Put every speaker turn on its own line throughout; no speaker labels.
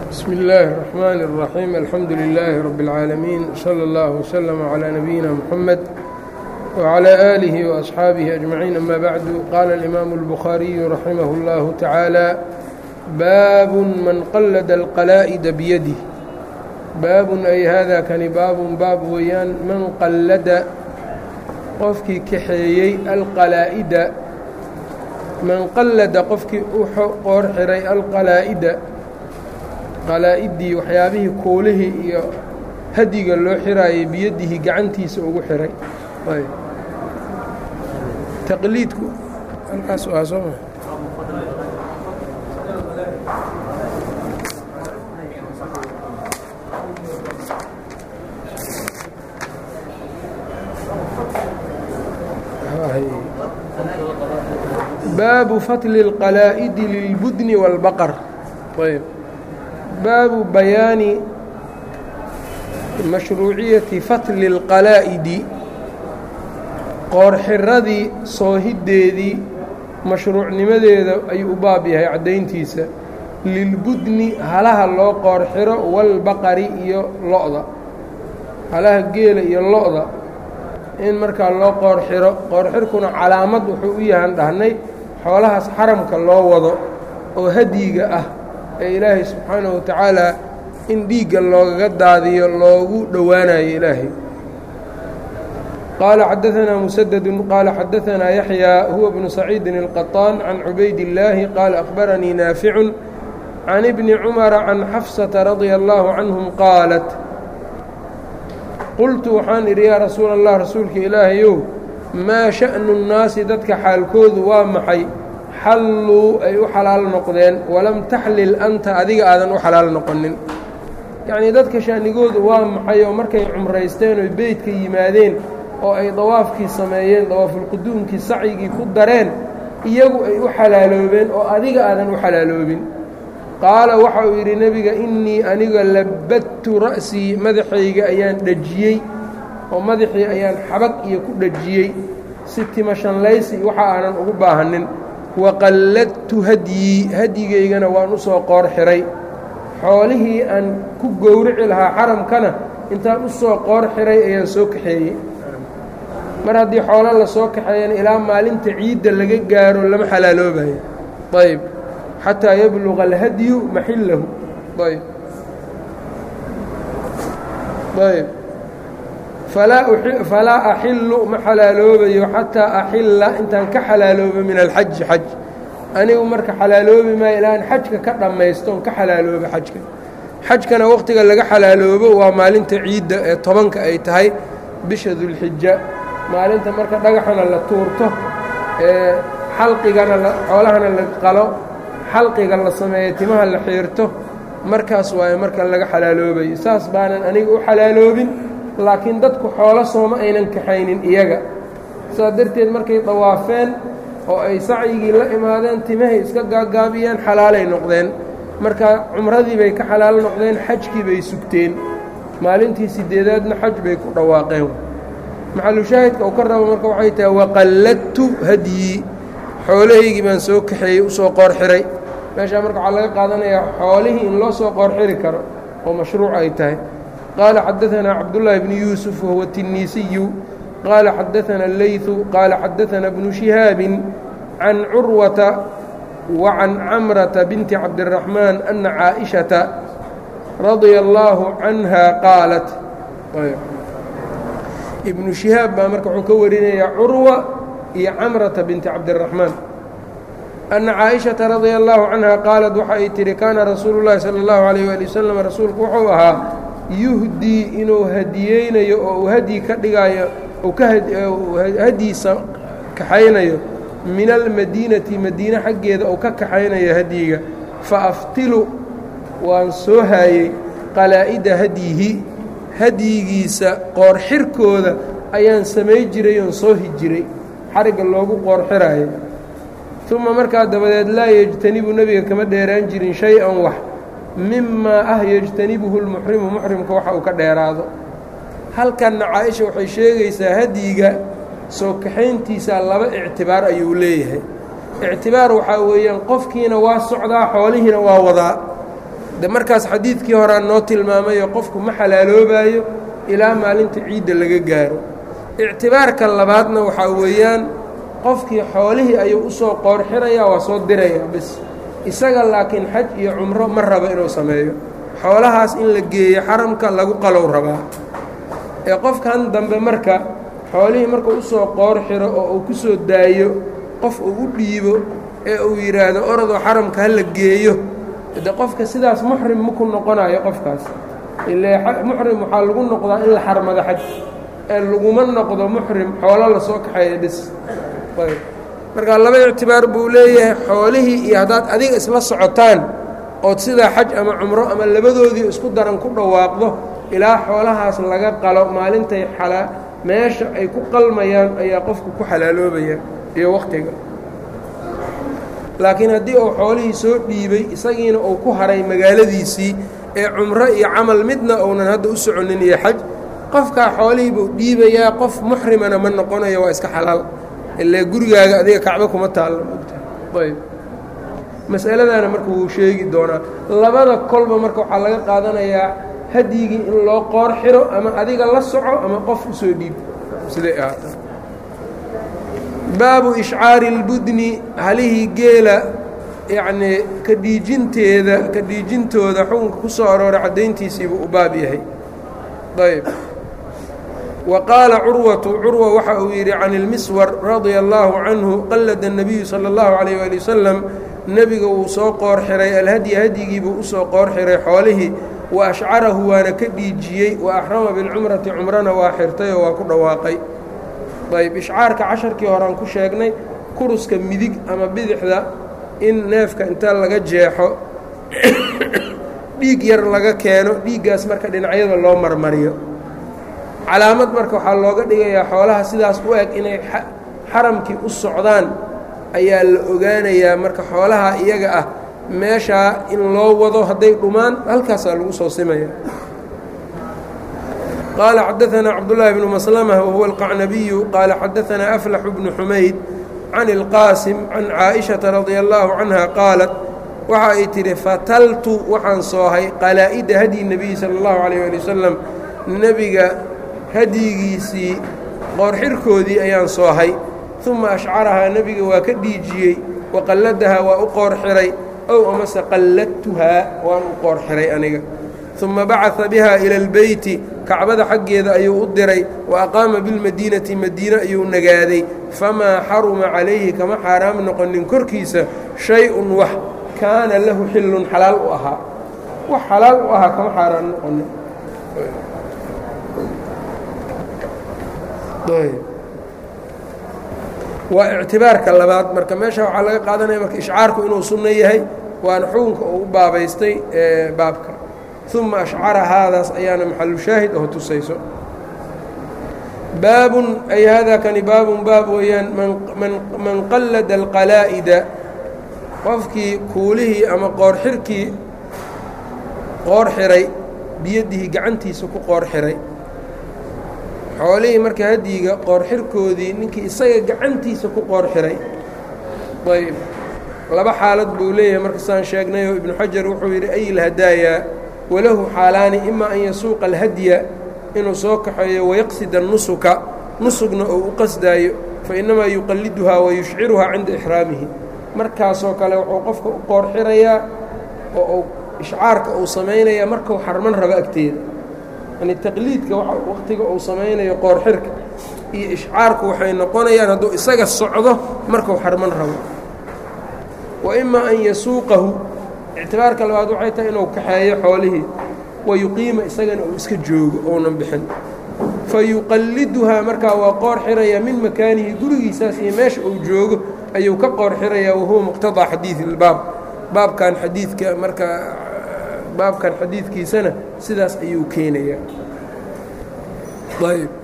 bsmi اllaahi الرaxmaan الraxiim alxamdu lilaahi rabi اlcaalamiin slى اllah wslm عlىa nabiyina mxamed wعlى aalihi وaصxaabihi ajmaciin ama bacdu qaala اlimaamu اlbukhaariyu raximah اllahu tacaala baabun man qallada alqalaa'ida biyadih baabun ay hada kani baabun baab weeyaan man qallada qofkii kaxeeyey alqalaa'ida man qallada qofkii u qoor xiray alqalaa'ida qalaa'iddii waxyaabihii kuulihii iyo hadiga loo xiraayay biyadihi gacantiisa ugu xiray taqliidku halkaas waa soo ma baabu fatli اlqalaa'idi lilbudni wاlbaqar ayb baabu bayaani mashruuciyati fatli اlqalaa'idi qoorxiradii soohiddeedii mashruucnimadeeda ayuu u baab yahay caddayntiisa lilbudni halaha loo qoorxiro walbaqari iyo lo-da halaha geela iyo lo-da in markaa loo qoorxiro qoorxirkuna calaamad wuxuu u yahan dhahnay xoolahaas xaramka loo wado oo hadyiga ah ee ilaahay subxaanahu wa tacaalaa in dhiigga loogaga daadiyo loogu dhowaanayo ilaahay qaala xadaanaa musadadu qaala xadaanaa yaxyaa huwa bnu saciidin الqaطaan can cubayd illaahi qaala akhbaranii naaficun can ibni cumara can xafsata radia allaahu canhum qaalat qultu waxaan idhi yaa rasuula allah rasuulka ilaahayow maa sha'nu nnaasi dadka xaalkoodu waa maxay xalluu ay u xalaal noqdeen walam taxlil anta adiga aadan u xalaal noqonin yacnii dadka sha'nigoodu waa maxay oo markay cumraysteen oy beydka yimaadeen oo ay dawaafkii sameeyeen dawaafulquduumkii sacyigii ku dareen iyagu ay u xalaaloobeen oo adiga aadan u xalaaloobin qaala waxa uu yidhi nebiga innii aniga labadtu ra'sii madaxayga ayaan dhejiyey oo madaxii ayaan xabag iyo ku dhejiyey si timashanlaysi waxa aanan ugu baahanin waqalladtu hadyii hadyigaygana waan u soo qoor xiray xoolihii aan ku gowrici lahaa xaramkana intaan u soo qoor xiray ayaan soo kaxeeyey mar haddii xoolo la soo kaxeeyana ilaa maalinta ciidda laga gaaro lama xalaaloobayo ayb xatىa yabluغa اlhadyu maxillahu ayb ayb falaa axilu ma xalaaloobayo xataa axila intaan ka xalaaloobo min alxaji xaj anigu marka xalaaloobi maayo ilaan xajka ka dhammaysto on ka xalaaloobo xajka xajkana waqtiga laga xalaaloobo waa maalinta ciidda ee tobanka ay tahay bisha dulxija maalinta marka dhagaxana la tuurto ee xalqigana xoolahana la qalo xalqiga la sameeyo timaha la xiirto markaas waayo marka laga xalaaloobayo saas baanan aniga u xalaaloobin laakiin dadku xoolo sooma aynan kaxaynin iyaga saas darteed markay dawaafeen oo ay sacyigii la imaadeen timahay iska gaagaabiyeen xalaalay noqdeen marka cumradii bay ka xalaal noqdeen xajkii bay sugteen maalintii sideedaadna xaj bay ku dhawaaqeen maxalushaahidka uu ka rabo marka waxay tahay waqalladtu hadyii xoolahaygii baan soo kaxeeyey usoo qoor xiray meeshaa marka waxaa laga qaadanayaa xoolihii in loo soo qoor xiri karo oo mashruuc ay tahay qaala xadaanaa cabdullaahi bnu yuusuf wahuwa tinniisiyu qaala xadaanaa leytu qaala xadaanaa bnu shihaabin can curwata wa can camrata binti cabdiraxmaan ana caaishata radia allaahu canha qaalat ibnu shihaab baa marka wuxuu ka warinayaa curwa iyo camrata binti cabdiraxmaan anna caaishata radia allaahu canha qaalat waxa ay tihi kaana rasuulu llaahi sala allahu calayh waali wasalam rasuulku wuxuu ahaa yuhdii inuu hadiyeynayo oo uu hadyi ka dhigaayo uu ka hadyiisa kaxaynayo min almadiinati madiine xaggeeda uu ka kaxaynayo hadyiga fa aftilu waan soo haayey qalaa'ida hadyihi hadyigiisa qoorxirkooda ayaan samay jiray oon soo hijiray xarigga loogu qoorxiraayo uma markaa dabadeed laa yejtanibu nebiga kama dheeraan jirin shay-an wax mimaa ah yejtanibuhu lmuxrimu muxrimka waxa uu ka dheeraado halkanna caa-isha waxay sheegaysaa hadyiga soo kaxayntiisa laba ictibaar ayuu leeyahay ictibaar waxaa weeyaan qofkiina waa socdaa xoolihiina waa wadaa de markaas xadiidkii horaa noo tilmaamayo qofku ma xalaaloobaayo ilaa maalinta ciidda laga gaaro ictibaarka labaadna waxaa weeyaan qofkii xoolihii ayuu u soo qoorxirayaa waa soo dirayaa bis isaga laakiin xaj iyo cumro ma rabo inuu sameeyo xoolahaas in la geeyo xaramka lagu qalow rabaa ee qofkan dambe marka xoolihii markuu u soo qoor xiro oo uu ku soo daayo qof uu u dhiibo ee uu yidhaahdo orodoo xaramka ha la geeyo de qofka sidaas muxrim maku noqonayo qofkaas ile muxrim waxaa lagu noqdaa in la xarmado xaj ee laguma noqdo muxrim xoolo lasoo kaxeeya bis ayb marka laba ictibaar buu leeyahay xoolihii iyo haddaad adiga isla socotaan ood sidaa xaj ama cumro ama labadoodii isku daran ku dhawaaqdo ilaa xoolahaas laga qalo maalintay xalaa meesha ay ku qalmayaan ayaa qofku ku xalaaloobaya iyo wakhtiga laakiin haddii uu xoolihii soo dhiibay isagiina uu ku haray magaaladiisii ee cumro iyo camal midna uunan hadda u soconin iyo xaj qofkaa xoolihii buu dhiibayaa qof muxrimana ma noqonayo waa iska xalaal ile gurigaaga adiga kacbo kuma taallo mogtahay ayb masaladana marka wuu sheegi doonaa labada kolba marka waxaa laga qaadanayaa hadyigii in loo qoor xiro ama adiga la soco ama qof u soo dhiib siday ahaata baabu ishcaari اlbudni halihii geela yacnii ka dhiijinteeda ka dhiijintooda xukunka ku soo arooray caddayntiisiibuu u baab yahay ayb wa qaala curwatu curwa waxa uu yidhi can ilmiswar radia allaahu canhu qallada الnabiyu salى اllahu عalayh ali wasalam nebiga wuu soo qoor xiray alhadyi hadyigiibuu usoo qoor xiray xoolihii wa ashcarahu waana ka dhiijiyey wa axrama bilcumrati cumrana waa xirtay oo waa ku dhawaaqay ayb ishcaarka casharkii horean ku sheegnay kuruska midig ama bidixda in neefka inta laga jeexo dhiig yar laga keeno dhiiggaas marka dhinacyada loo marmariyo calaamad marka waxaa looga dhigayaa xoolaha sidaas u eg inay xaramkii u socdaan ayaa la ogaanayaa marka xoolaha iyaga ah meeshaa in loo wado hadday dhumaan halkaasaa lagu soo simaya qaala xadaثanaa cabdالlahi bnu maslmة wahuwa الqacnabiyu qaala xadaثanaa aflax bnu xumayd can اlqaasim can caaئiشhaةa radia اllaahu canha qaalat waxa ay tidhi fataltu waxaan soohay qalaa'ida hadyi nebiyi salى اllahu عalيه ali wasalam nebiga hadyigiisii qoorxirkoodii ayaan soohay uma ashcarahaa nebiga waa ka dhiijiyey waqalladahaa waa u qoor xiray ow amase qalladtuhaa waan u qoor xiray aniga uma bacaa biha ila اlbeyti kacbada xaggeeda ayuu u diray wa aqaama bilmadiinati madiine ayuu nagaaday famaa xaruma calayhi kama xaaraam noqonin korkiisa shay-un wax kaana lahu xillun xalaal u ahaa wax xalaal u ahaa kama xaaraam noqonin waa ictibaarka labaad marka meesha waxaa laga qaadanaya marka ishcaarku inuu sunno yahay waana xukunka uu u baabaystay ee baabka uma ashcara haadaas ayaana maxalushaahid oo tusayso baabun ay haadaa kani baabun baab weeyaan man qallada alqalaa'ida qofkii kuulihii ama qoorxirkii qoor xiray biyadihi gacantiisa ku qoor xiray xoolihii marka hadyiga qoorxirkoodii ninkii isaga gacantiisa ku qoor xiray ayb laba xaalad buu leeyahay marka saan sheegnayoo ibnu xajar wuxuu yidhi ay lhadaayaa walahu xaalaani ima an yasuuqa alhadya inuu soo kaxeeyo wayaqsida nusuka nusugna oo u qasdaayo fa innamaa yuqalliduhaa wa yushciruhaa cinda ixraamihi markaasoo kale wuxuu qofka u qoor xirayaa oo uu ishcaarka uu samaynayaa markuu xarman rabo agteeda yani taqliidka waqtiga uu samaynayo qoorxirka iyo ishcaarku waxay noqonayaan hadduu isaga socdo markuu xarman rabo wa ima an yasuuqahu ictibaarka labaad waxay tahay inuu kaxeeyo xoolihii wa yuqiima isagana uu iska joogo ounan bixin fa yuqalliduhaa markaa waa qoor xirayaa min makaanihi gurigiisaas iyo meesha uu joogo ayuu ka qoor xirayaa wahuwa muqtadaa xadiidi ilbaab baabkan xadiidka markaa baabkan xadiidkiisana sidaas ayuu keenayaa ayb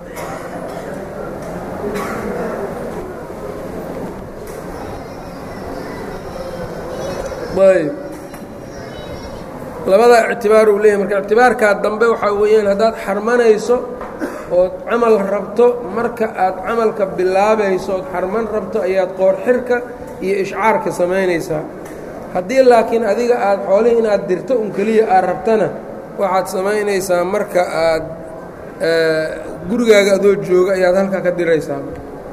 ayb labada ictibaar uu leeyahy marka ictibaarkaa dambe waxaa weeyaan haddaad xarmanayso ood camal rabto marka aad camalka bilaabayso ood xarman rabto ayaad qoor xirka iyo ishcaarka samaynaysaa haddii laakiin adiga aada xoolihii inaad dirto un keliya aad rabtana waxaad samaynaysaa marka aad gurigaaga adoo jooga ayaad halkaa ka diraysaa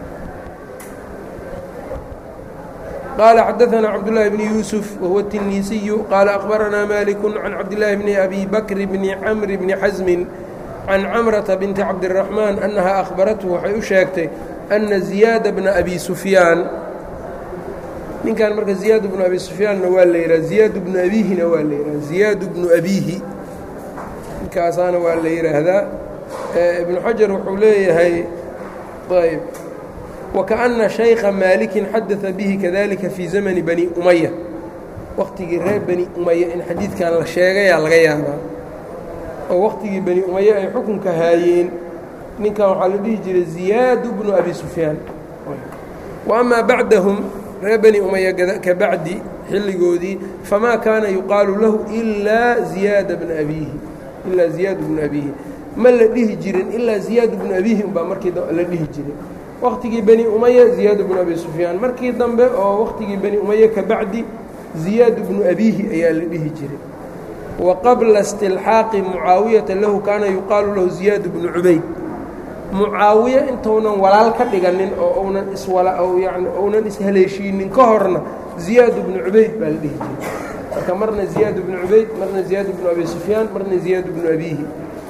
qaala xadaثna cabdالlahi bn yuusuf wahuwa التinisiyu qaala akhbaranaa malik can cabdالlahi bni abi bakr bni camr bni xasmin can camrata binti cabdالraxmaan annaha akhbarathu waxay u sheegtay ana ziyaada bna abi sufyaan ninkan marka ziyaad bnu abi sufyaanna waa la yidhaha ziyaad bnu abiihina waa la yidhaha ziyaad bnu abiihi ninkaasaana waa la yidhaahdaa ibnu xajar wuxuu leeyahay ayb wakaأna شhayka maalikin xadaثa bihi kadalika fii zamni bani umaya waqtigii reer bani umaya in xadiidkan la sheegayaa laga yaabaa oo waqtigii bani umaya ay xukunka haayeen ninkan waxaa la dhihi jiray ziyaad bnu abi sufyaan wa amaa bacdahum reer bani umaya ka bacdi xilligoodii famaa kaana yuqaalu lahu ilaa ziyaada bna abiihi ilaa ziyaad bnu abiihi ma la dhihi jirin ilaa ziyaad bnu abiihi umbaa markii la dhihi jiray waqtigii bani umaya ziyaad bnu abi sufyaan markii dambe oo waqtigii bani umaya ka bacdi ziyaad bnu abiihi ayaa la dhihi jiray wa qabla istilxaaqi mucaawiyata lahu kaana yuqaalu lahu ziyaad bnu cubayd mucaawiye intuunan walaal ka dhiganin oo unan iswala yani ounan ishaleeshiinin ka horna ziyaad bnu cubayd baa la dhihi jiray marka marna ziyaad bnu cubayd marna ziyaad bnu abi sufyaan marna ziyaad bnu abiihi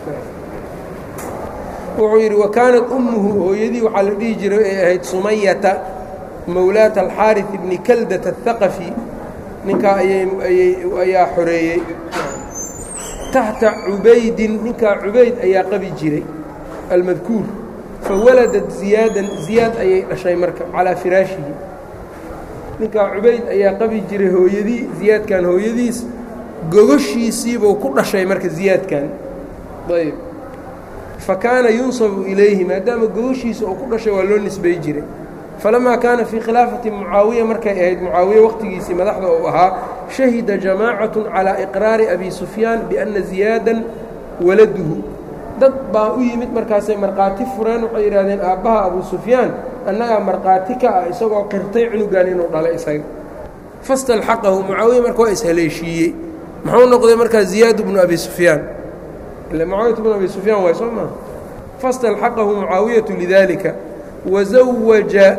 wuxuu yidhi wa kaanat ummuhu hooyadii waxaa la dhihi jiray ay ahayd sumayata mowlaata alxaari bni kaldat athaqafi ninkaa ayaa xoreeyey taxta cubaydin ninkaa cubayd ayaa qabi jiray almadkuur fawaladat ziyaadan ziyaad ayay dhashay marka calaa firaashihi ninkaa cubayd ayaa qabi jiray hooyadii ziyaadkan hooyadiis gogoshiisiibuu ku dhashay marka ziyaadkan ayb fakaana yunsabu ilayhi maadaama gogoshiisa uu ku dhashay waa loo nisbay jiray falamaa kaana fii khilaafati mucaawiya markay ahayd mucaawiye waqtigiisii madaxda uu ahaa shahida jamaacatu calaa iqraari abi sufyaan bianna ziyaadan waladuhu dad baa u yimid markaasay markhaati fureen waxay yidhahdeen aabbaha abu sufyaan annagaa markhaati ka ah isagoo qirtay cunugan inuu dhalay isaga fastalxaqahu mucaawiya marka waa ishaleeshiiyey muxuu noqday markaa ziyaad bnu abi sufyaan ila mucaawiyatu bnu abi sufyaan waay soo maa fastalxaqahu mucaawiyatu lidalika wazawaja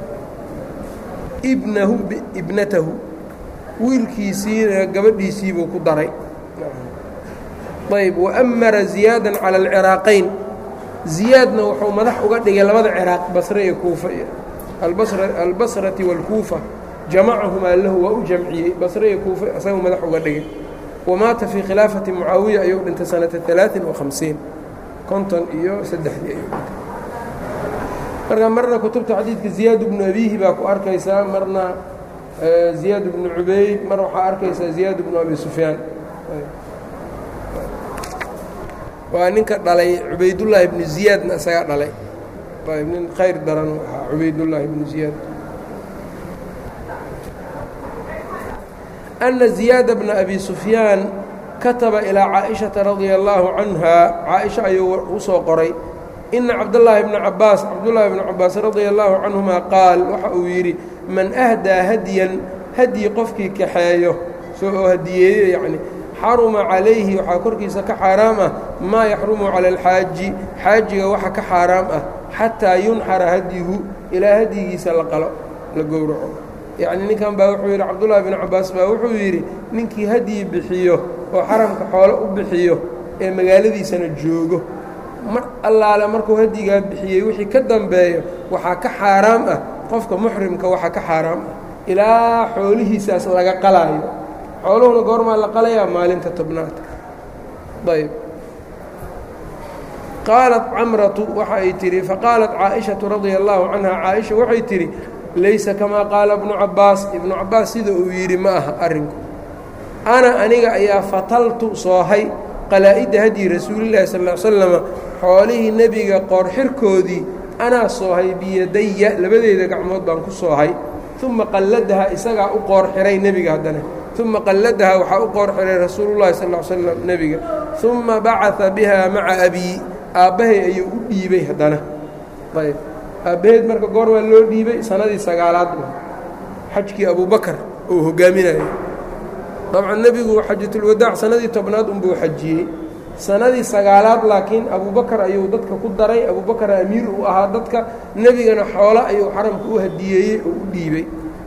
ibnahu ibnatahu wiilkiisiina gabadhiisiibuu ku daray ayb waamara ziyaadan cala alciraaqayn ziyaadna wuxuu madax uga dhigay labada ciraaq basre iyo kuufa albasrati wاlkuufa jamacahumaa lahu waa u jamciyey basre iyo kuufa isagu madax uga dhigay wamaata fii khilaafati mucaawiya ayuu dhintay sanata alaain وahamsiin konton iyo saddexdii ayuu dhintay marka marna kutubta xadiidka ziyaad bnu abihi baa ku arkaysaa marna ziyaad bnu cubayd mar waxaa arkaysaa ziyaad bnu abi sufyaan waa ninka dhalay cubaydullaahi bnu ziyaadna isagaa dhalay ayb nin khayr daran ahaa cubaydullaahi bnu ziyaad أna ziyaada bna abi sufyaan kataba ilaa caaئiشhaةa radia اllaahu canha caaئiشha ayuu u soo qoray ina cabdالlaahi bna cabaas cabdullaahi bna cabaas radia اllaahu canهuma qaal waxa uu yidhi man ahdaa hadyan hadyi qofkii kaxeeyo soo oo hadiyeeyo yacni xaruma calayhi waxaa korkiisa ka xaaraam ah maa yaxrumu cala alxaaji xaajiga waxa ka xaaraam ah xataa yunxara hadyihu ilaa hadyigiisa la qalo la gowraco yacni ninkan baa wuxuu yidhi cabdullaahi binu cabaas baa wuxuu yidhi ninkii hadyi bixiyo oo xaramka xoolo u bixiyo ee magaaladiisana joogo mar allaale markuu hadyigaa bixiyey wixii ka dambeeyo waxaa ka xaaraam ah qofka muxrimka waxaa ka xaaraam ah ilaa xoolihiisaas laga qalaayo xooluhuna goormaa la qalayaa maalinta tobnaadka ayb qaalat camratu waxa ay tidhi faqaalat caaئiشhaةu radia اllaahu canha caaئisha waxay tidhi laysa kamaa qaala ibnu cabaas ibnu cabaas sida uu yidhi ma aha arrinku ana aniga ayaa fataltu soohay qalaa'idda hadyi rasuulillahi sal ll slama xoolihii nebiga qoorxirkoodii anaa soohay biyadaya labadeeda gacmood baan ku soohay uma qalladaha isagaa u qoor xiray nebiga haddana uma qalladaha waxaa u qoor xiray rasuulullahi sal l slam nebiga uma bacaa biha maca abii aabbahay ayuu u dhiibay haddana ayb aabbaheed marka goor waa loo dhiibay sanadii sagaalaad xajkii abubakar uu hogaaminayo dabcan nebigu xajatulwadaac sanadii tobnaad unbuu xajiyey sanadii sagaalaad laakiin abubakar ayuu dadka ku daray abubakar amiir uu ahaa dadka nebigana xoolo ayuu xaramka u hadiyeeyey oo u dhiibey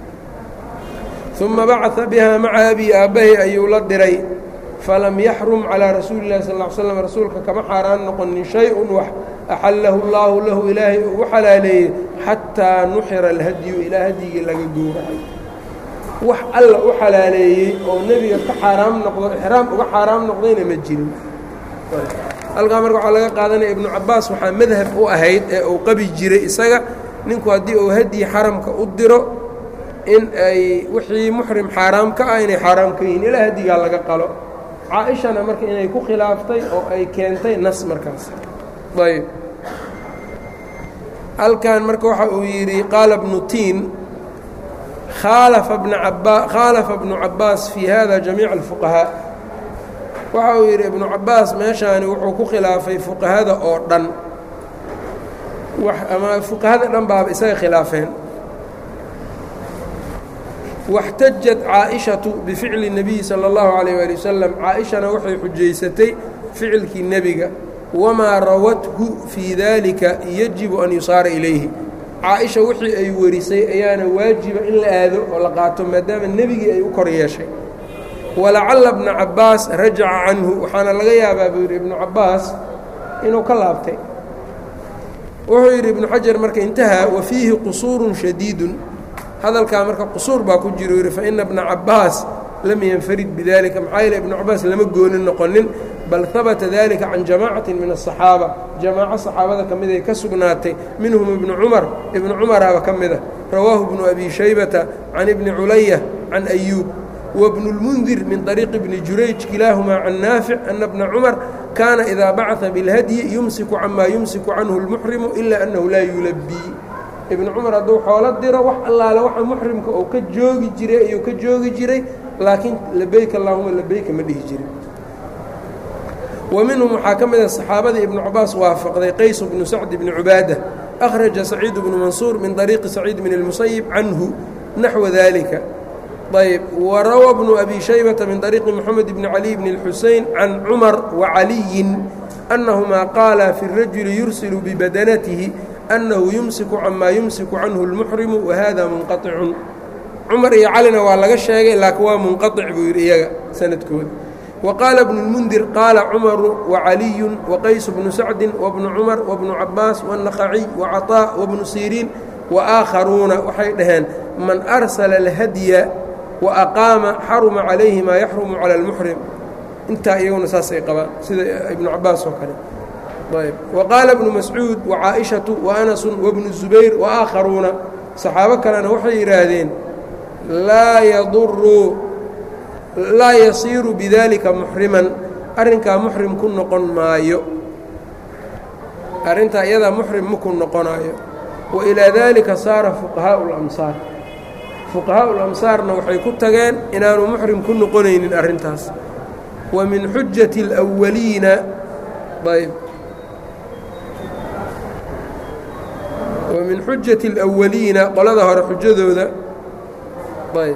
uma bacaa bihaa maca abi aabbahay ayuu la diray falam yaxrum calaa rasuuli illahi sal ll slam rasuulka kama xaaraan noqonin shay-un wax axallahu allaahu lahu ilaahay uu u xalaaleeyey xataa nuxira alhadyu ilaa hadyigii laga gowracay wax alla u xalaaleeyey oo nebiga ka xaaraam noqdo ixraam uga xaaraam noqdayna ma jirin halkaa marka waxaa laga qaadanaya ibnu cabbaas waxaa madhab u ahayd ee uu qabi jiray isaga ninku haddii uu hadyi xaramka u diro in ay wixii muxrim xaaraam ka ah inay xaaraam ka yihiin ilaa hadyigaa laga qalo caa-ishana marka inay ku khilaaftay oo ay keentay nas markaas ayb halkan marka waxa uu yidhi qaala bnu tiin khaalafa bnu cabbaas fii hada jamiica alfuqahaa waxa uu yidhi ibnu cabbaas meeshaani wuxuu ku khilaafay fuqahada oo dhan ama fuqahada dhan baaba isaga khilaafeen واxtajat caaئiشhaةu bificli الnabiyi salى اllahu عalيه ali wasalam caaئishana waxay xujaysatay ficilkii nebiga wamaa rawathu fii dalika yajibu an yusaara ilayhi caaئisha wixii ay warisay ayaana waajiba in la aado oo la qaato maadaama nebigii ay u kor yeeshay walacala bna cabaas rajaca canhu waxaana laga yaabaa buu yidhi ibnu cabaas inuu ka laabtay wuxuu yidhi ibnu xajar marka intahaa wa fiihi qusuuru shadiidu hadalkaa marka qusuur baa ku jiro yidhi faina bna cabaas lam yanfarid bidalika maxaa yeele ibnu cabaas lama goonin noqonin bal habata dalika can jamaacatin min aلصaxaaba jamaaco saxaabada ka mid ay ka sugnaatay minhum ibnu cumar ibnu cumaraaba ka mida rawaahu bnu abi shaybata can ibni culaya can ayuub wbnu اlmundir min طariiqi bni jurayj kilaahumaa can naafic ana bna cumar kaana idaa bacثa biاlhadyi yumsiku camaa yumsiku canhu اlmuxrimu ila annahu laa yulabii ibnu cumar hadduu xoolo diro wax allaale waxa muxrimka uu ka joogi jiray ayuu ka joogi jiray laakiin labeyk allahuma labeyka ma dhihi jirin wa minhum waxaa ka mid a saxaabadii ibnu cabaas waafaqday qays bnu sacd bni cubaada akhraja saciid bnu mansuur min طariiqi saciid bn اlmusayib canhu naxwa dalika ayb wrawى bnu abi shaybةa min طariiqi mxamed bni cali bn اlxusein can cumar wacaliyi أnahumaa qaala fi الrajuli yursilu bibadanatihi أnnahu yumsiku camaa yumsiku canhu اlmuxrimu wahada munqaطicun cumar iyo calina waa laga sheegay laakiin waa munqaطic buu yidhi iyaga sanadkooda waqaala bnu اlmundir qaala cumaru wacaliyu waqays bnu sacdi wbnu cumar wbnu cabaas wالnaqaciy wacaطاء wbnu siriin waآakharuuna waxay dhaheen man arsala اlhadya وأqaama xaruma calayhi maa yaxrumu calى اlmuxrim intaa iyaguna saasay qabaan sida ibnu cabaas oo kale ayb waqaala bnu mascuud وcaaئiشhaةu وأnasu وbnu الزubayr وآakharuuna saxaabo kalena waxay yidhaahdeen laa yaduru laa yasiiru bidalika muxriman arrinkaa muxrim ku noqon maayo arrintaa iyadaa muxrim maku noqonaayo wailaa dalika saara fuqahaaءu اlamsaar fuqahaau lamsaarna waxay ku tageen inaanu muxrim ku noqonaynin arrintaas wa min xujati اlأwaliina ayb wa min xujati اlأwaliina qolada hore xujadooda ayb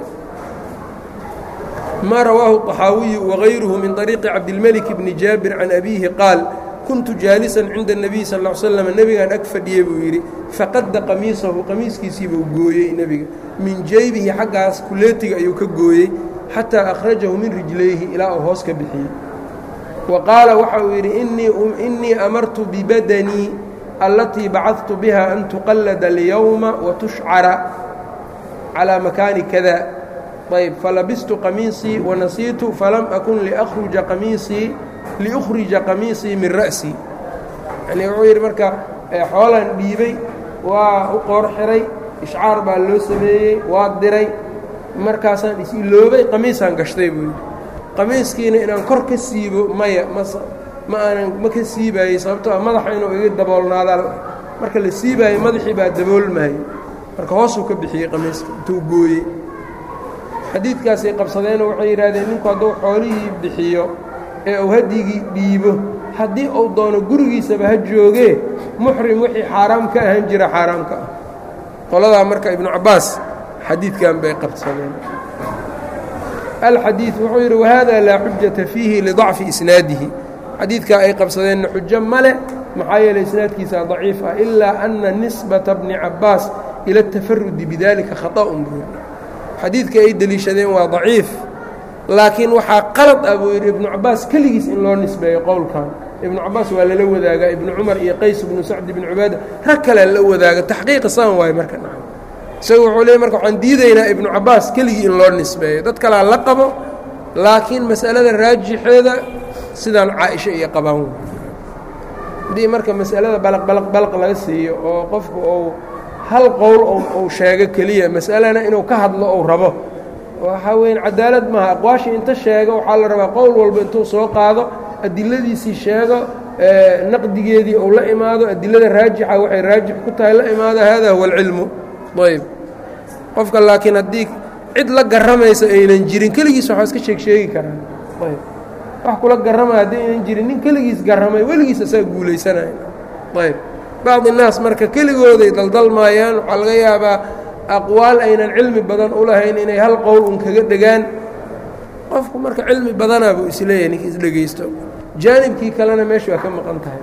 maa rawaahu الطaxaawiyu wagayruhu min طariiqi cabdilmelik bni jaabir can abiihi qaal kuntu jaalisan cinda الnabiy sal ا l slam nebigaan ag fadhiyey buu yidhi faqadda qamiisahu qamiiskiisiibuu gooyey nebiga min jeybihi xaggaas kuleetiga ayuu ka gooyey xataa akhrajahu min rijlayhi ilaa uu hoos ka bixiyey wa qaala waxa uu yidhi innii amartu bibadanii allatii bacadtu biha an tuqallada اlyowma watushcara calىa makaani kada ayb falabistu qamiisii wanasiitu falam akun liأkhruja qamiisii liukhrija qamiisii min ra'sii yanii wuxuu yidhi marka xoolan dhiibay waa u qoor xiray ishcaar baa loo sameeyey waa diray markaasaan is-iloobay qamiisaan gashtay buu yidhi qamiiskiina inaan kor ka siibo maya mas ma aanan ma ka siibaayey sababtoo a madaxa inuu iga daboolnaadaa marka la siibaayey madaxii baa daboolmaayey marka hoosuu ka bixiyey qamiiska intuu gooyey xadiidkaasay qabsadeenoo waxay yidhahdeen ninku hadduu xoolihii bixiyo ee uu hadyigii dhiibo haddii uu doono gurigiisaba ha joogee muxrim wixii xaaraam ka ahaan jira xaaraam ka ah qoladaa marka ibnu cabbaas xadiidkan bay qabsadeen alxadiid wuxuu yidhi wahada laa xujata fiihi lidacfi isnaadihi xadiidkaa ay qabsadeenna xujo male maxaa yeeley isnaadkiisa daciif ah ilaa ana nisbata bni cabaas ila اtafarudi bidalika khaطa'un buu yidhi xadiidka ay deliishadeen waa daciif laakiin waxaa qalad ah buu yidhi ibnu cabaas keligiis in loo nisbeeyo qowlkan ibnu cabaas waa lala wadaagaa ibnu cumar iyo qays ibnu sacd ibnu cubaada rag kalea la wadaaga taxqiiqa saan waaye marka naca isagu wuxuu leey marka waxaan diidaynaa ibnu cabaas keligii in loo nisbeeyo dad kalaa la qabo laakiin mas'alada raajixeeda sidaan caaisha iyo qabaan haddii marka mas'alada balaq balaq balaq laga siiyo oo qofku uu hal qowl uu sheego keliya mas'alana inuu ka hadlo ou rabo waxaa weyan cadaalad maaha aqwaashii inta sheego waxaa la rabaa qowl walba intuu soo qaado adiladiisii sheego naqdigeedii uu la imaado adilada raajixa waxay raajix ku tahay la imaado hada huwa alcilmu ayb qofka laakiin haddii cid la garamaysa aynan jirin keligiis waxaa iska sheeg sheegi karaan ayb wax kula garamaya haddii aynan jirin nin keligiis garamay weligiis asaga guulaysanaya ayb bacdi innaas marka keligooday daldalmaayaan waxaa laga yaabaa aqwaal aynan cilmi badan u lahayn inay hal qowl un kaga dhegaan qofku marka cilmi badanaa buu isleeyahay ninkii isdhegaysto jaanibkii kalena meesha waa ka maqan tahay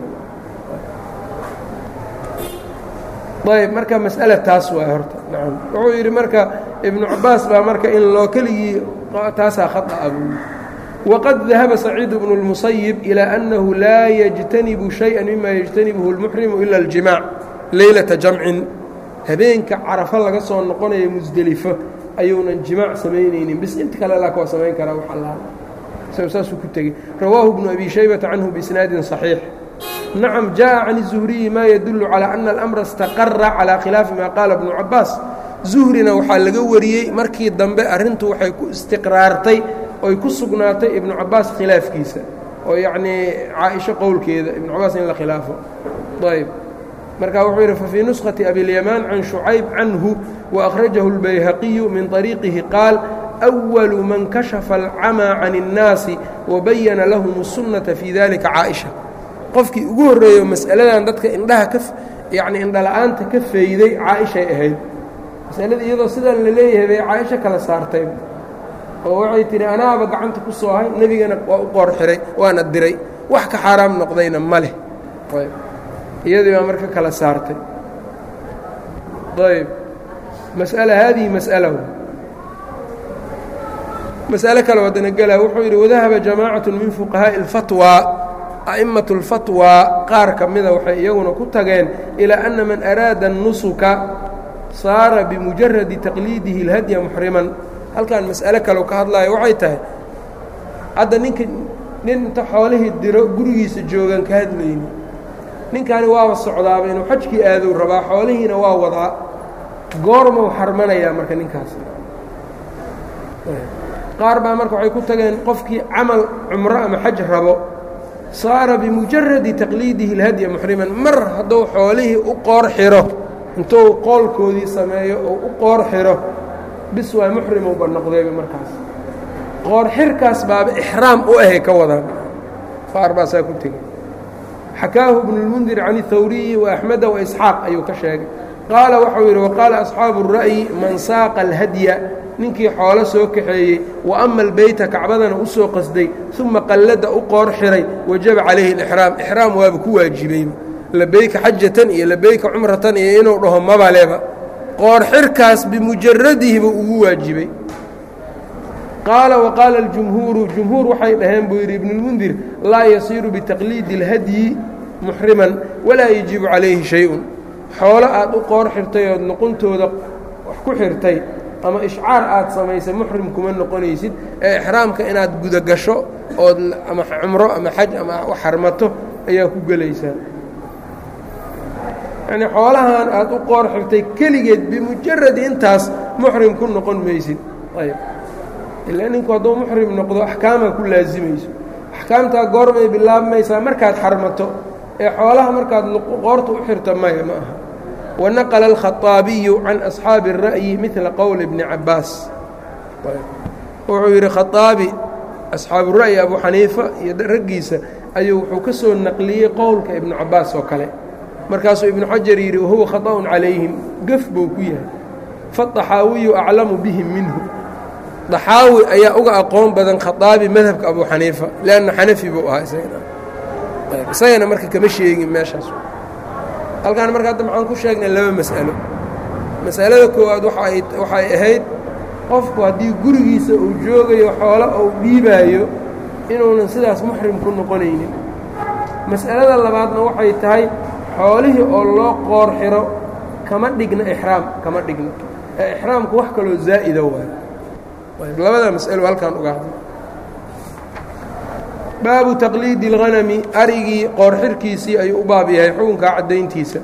ayb marka mas'ala taas waay horta nacam wuxuu yidhi marka ibnu cabaas baa marka in loo keligii taasaa khata buu waqad dahaba saciid bnu اlmusayib ilى annahu laa yajtanibu shayئa mima yajtanibuhu اlmuxrimu ila اljimaac leylata jamcin habeenka carafo laga soo noqonayo musdelifo ayuunan jimaac samaynaynin bis inta kale laa waa samayn karaa wax allaha isago saasuu ku tegey rawaahu bnu abi shaybata canhu biisnaadin صaxiix nacam jaءa can الzuhriyi ma yadulu calى ana alamra istaqara calى khilaafi ma qaala bnu cabaas zuhrina waxaa laga wariyey markii dambe arrintu waxay ku istiqraartay oy ku sugnaatay ibnu cabaas khilaafkiisa oo yacnii caaisho qowlkeeda ibnu cabaas in la khilaafo ayb marka wuxuu yidhi fafii nuskhati abilyamaan can shucayb canhu waأkhrajahu اlbayhaqiyu min طariiqihi qaal أwalu man kashafa alcamaa can الnaasi wabayana lahum الsunnata fii dalika caaئisha qofkii ugu horreeyo mas'aladan dadka indhaha ka yacni indhala-aanta ka fayday caaishay ahayd masaladii iyadoo sidaan la leeyahay bay caaisho kala saartay oo waxay tihi anaaba gacanta ku soo hay nebigana waa u qoor xiray waana diray wax ka xaaraam noqdayna ma leh iyadii baa marka kala saartay ayb mas'ala haadihi mas'ala mas'alo kale wadana gelaa wuxuu yidhi wadahaba jamaacatu min fuqahaaءi اlfatwى a'imaة اlfatwى qaar ka mida waxay iyaguna ku tageen ilaa ana man araada الnusuka saara bimujaradi taqliidihi اlhadya muxriman halkan mas'alo kaleu ka hadlaayo waxay tahay hadda ninka nin inta xoolihii diro gurigiisa joogaan ka hadlayni ninkani waaba socdaaba inuu xajkii aadou rabaa xoolihiina waa wadaa goormau xarmanayaa marka ninkaas qaar baa marka waxay ku tageen qofkii camal cumro ama xaj rabo saara bimujaradi taqliidihi اlhadya muxriman mar hadduu xoolihii u qoor xiro intuu qoolkoodii sameeyo oo u qoor xiro bis waa muxrimowba noqdayba markaas qoor xirkaas baaba ixraam u ahay ka wadaan qaar baasaa ku tegey xakaahu ibnu اlmundir can اhawriyi وaأxmeda وaisxaaq ayuu ka sheegay qaala waxau yidhi waqaala asxaabu الra'yi man saaqa اlhadya ninkii xoolo soo kaxeeyey wa ama albeyta kacbadana u soo qasday uma qallada u qoor xiray wajaba calayhi اlixraam ixraam waaba ku waajibeyba labeyka xajatan iyo labeyka cumratan iyo inuu dhaho mabaleba qoor xirkaas bimujaradihi buu ugu waajibay qaala waqaala اljumhuuru jumhuur waxay dhaheen buu yidhi ibnulmundir laa yasiiru bitaqliidi اlhadyi muxriman walaa yajibu calayhi shay-un xoolo aad u qoor xirtay ood noquntooda wax ku xirtay ama ishcaar aad samaysay muxrim kuma noqonaysid ee ixraamka inaad gudagasho ood ama cumro ama xaj ama wax xarmato ayaa ku gelaysaa yacnii xoolahan aad u qoor xirtay keligeed bimujaradi intaas muxrim ku noqon maysid ayb ilaa ninku hadduu muxrim noqdo axkaamaa ku laasimayso axkaamtaa goormay bilaabmaysaa markaad xarmato ee xoolaha markaad qoorta u xirta maya ma aha wanaqla alkhaطaabiyu can asxaabi الra'yi midla qowli bni cabaas wuxuu yidhi khaaabi asxaabura'yi abu xaniifa iyo raggiisa ayuu wuxuu ka soo naqliyey qowlka ibnu cabaas oo kale markaasuu ibnu xajar yidhi wahuwa khaطأun calayhim gef buu ku yahay faطaxaawiyu aclamu bihim minhu daxaawi ayaa uga aqoon badan khaaabi madhabka abu xaniifa lanna xanafi buu ahaa isagana isagana marka kama sheegin meeshaas halkaan marka hadda maxaan ku sheegnay laba mas'alo masalada koowaad waxay ahayd qofku haddii gurigiisa uu joogayo xoolo uu dhiibaayo inuunan sidaas muxrim ku noqonaynin mas'alada labaadna waxay tahay xoolihii oo loo qoor xiro kama dhigna ixraam kama dhigna ee ixraamku wax kaloo zaa'ida waayo labada mas'alo halkaan uga hadla baabu taqliidi اlghanami arigii qoor xirkiisii ayuu u baab yahay xukunkaa caddayntiisa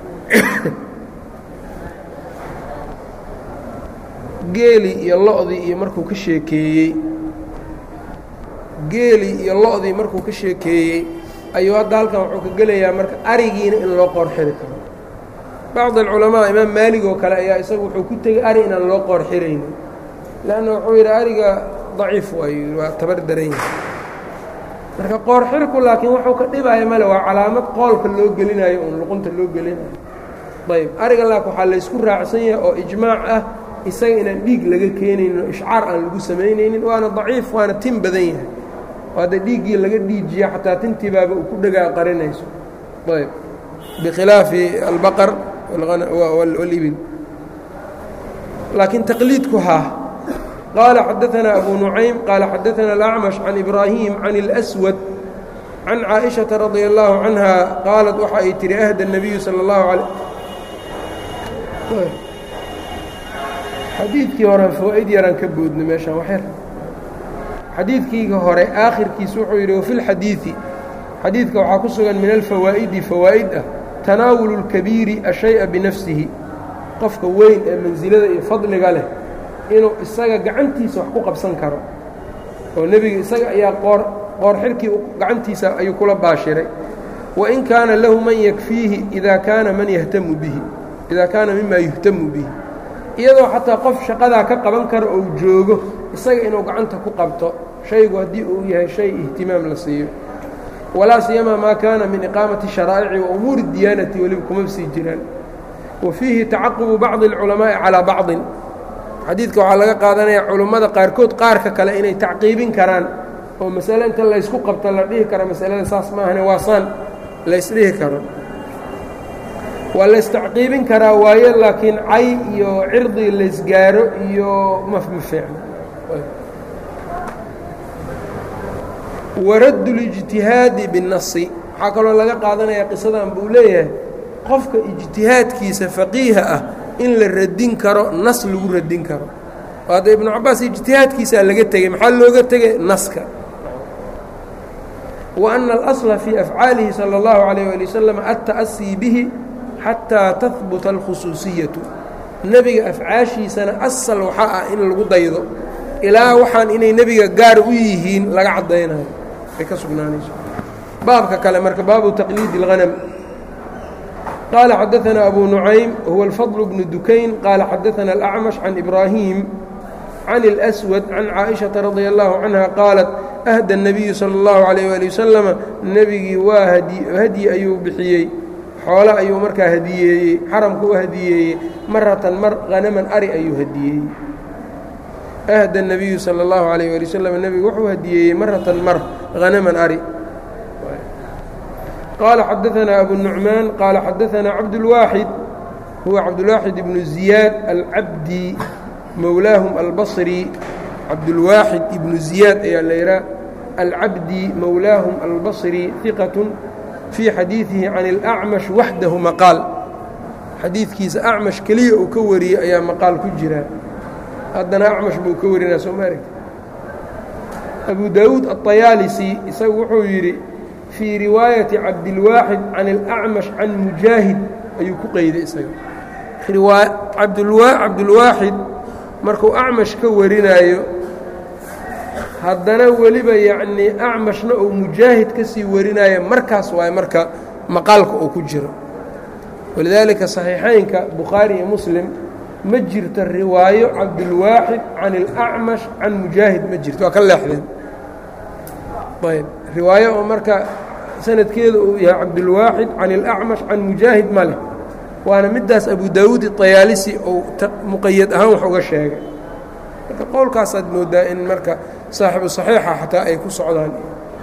geeli iyo lo-dii iyo markuu ka sheekeeyey geelii iyo lo-dii markuu ka sheekeeyey ayuu hadda halkan wuxuu ka gelayaa marka arigiina in loo qoor xiri karo bacd alculamaa imaam maalig oo kale ayaa isagu wuxuu ku tegey ari inaan loo qoor xiraynin leanna wuxuu yidhi ariga daciif waayu waa tabar daran yahay marka qoor xirku laakiin wuxuu ka dhibaya male waa calaamad qoolka loo gelinayo uun luqunta loo gelinayo ayb ariga laak waxaa laysku raacsan yahay oo ijmaac ah isaga inaan dhiig laga keenaynin oo ishcaar aan lagu samaynaynin waana daciif waana tin badan yahay oo hadda dhiiggii laga dhiijiya xataa tintii baaba uu ku dhagaa qarinayso ayb bikhilaafi albaqar walibil laakiin taqliidku haa qaala xadaanaa abu nucaym qaala xadaanaa alacmash can ibraahim can اlأswad can caaئiشhaةa radia اllaahu canha qaalat waxa ay tihi ahda الnabiyu salى اllahu alay xadiidkii hore fawa'id yaraan ka boodno meeshaan waxyar xadiidkiiga hore aakhirkiis wuxuu yidhi wafi lxadiidi xadiidka waxaa ku sugan min alfawaa'idi fawaa'id ah tanaawulu اlkabiiri ashay'a binafsihi qofka weyn ee mansilada iyo fadliga leh inuu isaga gacantiisa wax ku qabsan karo oo nebiga isaga ayaa qoor qoor xirkii gacantiisa ayuu kula baashiray wain kaana lahu man yakfiihi idaa kaana man yahtamu bihi idaa kaana mima yuhtamu bihi iyadoo xataa qof shaqadaa ka qaban karo ou joogo isaga inuu gacanta ku qabto shaygu haddii uu yahay shay ihtimaam la siiyo walaa siyamaa maa kaana min iqaamati sharaa'ici wa umuuri diyaanati weliba kuma sii jiraan wa fiihi tacaqubu bacdi اlculamaa'i calaa bacdin xadiidka waxaa laga qaadanayaa culummada qaarkood qaarka kale inay tacqiibin karaan oo masale inta laysku qabto la dhihi karo masalada saas maahane waa saan laysdhihi karo waa laystacqiibin karaa waayo laakiin cay iyo cirdi laysgaaro iyo mama fiicno waraddu اlijtihaadi binnasi waxaa kaloo laga qaadanayaa qisadan buu leeyahay qofka ijtihaadkiisa faqiiha ah in la radin karo nas lagu radin karo oo hadda ibnu cabaas ijtihaadkiisaa laga tegey maxaa looga tegay naska wa ana alasla fii afcaalihi salى اllahu عalيyه ali wasalam alta'asii bihi xataa tahbuta alkhusuusiyatu nebiga afcaashiisana asal waxaa ah in lagu daydo ilaa waxaan inay nebiga gaar u yihiin laga caddaynayo ay ka sugnaanayso baabka kale marka baabu taqliidi اlhanam qaala xadaanaa abu nucaym huwa alfadl bnu dukayn qaala xadaana alacmash can ibraahim can اlأswad can caaئiشhaةa radia اllahu canha qaalat ahda الnabiyu salى اllahu عalيyه ali wasalama nebigii waa hadyi ayuu bixiyey xoole ayuu markaa hadiyeeyey xaramka u hadiyeeyey maratan mar hanaman ari ayuu hadiyeeyey ahda الnabiyu salى اllahu عalيyه ali waslm nebigu wuxuu hadiyeeyey maratan mar hanaman ari qaala xadaanaa abu nucmaan qaala xadaanaa cabdulwaaxid huwa cabdulwaaxid ibnu ziyaad alcabdi mowlaahum albasri cabdulwaaxid ibnu ziyaad ayaa la yidhaha alcabdi mowlaahum albasri iqatun fii xadiidihi can اlacmash waxdahu maqaal xadiidkiisa acmash keliya uu ka wariyey ayaa maqaal ku jira haddana acmash buu ka warinaa soo ma aragti abu daawuud aلطayaalisi isagu wuxuu yidhi fii riwaayati cabdilwaaxid can اlacmash can mujaahid ayuu ku qeyday isaga cabdulwaaxid markuu acmash ka warinaayo haddana weliba yacnii acmashna uu mujaahid ka sii warinaayo markaas waaye marka maqaalka uu ku jiro walidaalika saxiixaynka bukhaari iyo muslim ma jirto riwaayo cabdulwaaxid can اlacmash can mujaahid ma jirto waa ka leexdeen ayb riwaayo oo marka sanadkeeda uu yahay cabdulwaaxid can اlacmash can mujaahid ma leh waana middaas abu daawuud iطayaalisi ou muqayad ahaan wax uga sheegay marka qowlkaasaad moodaa in marka saaxibu صaxiixa xataa ay ku socdaan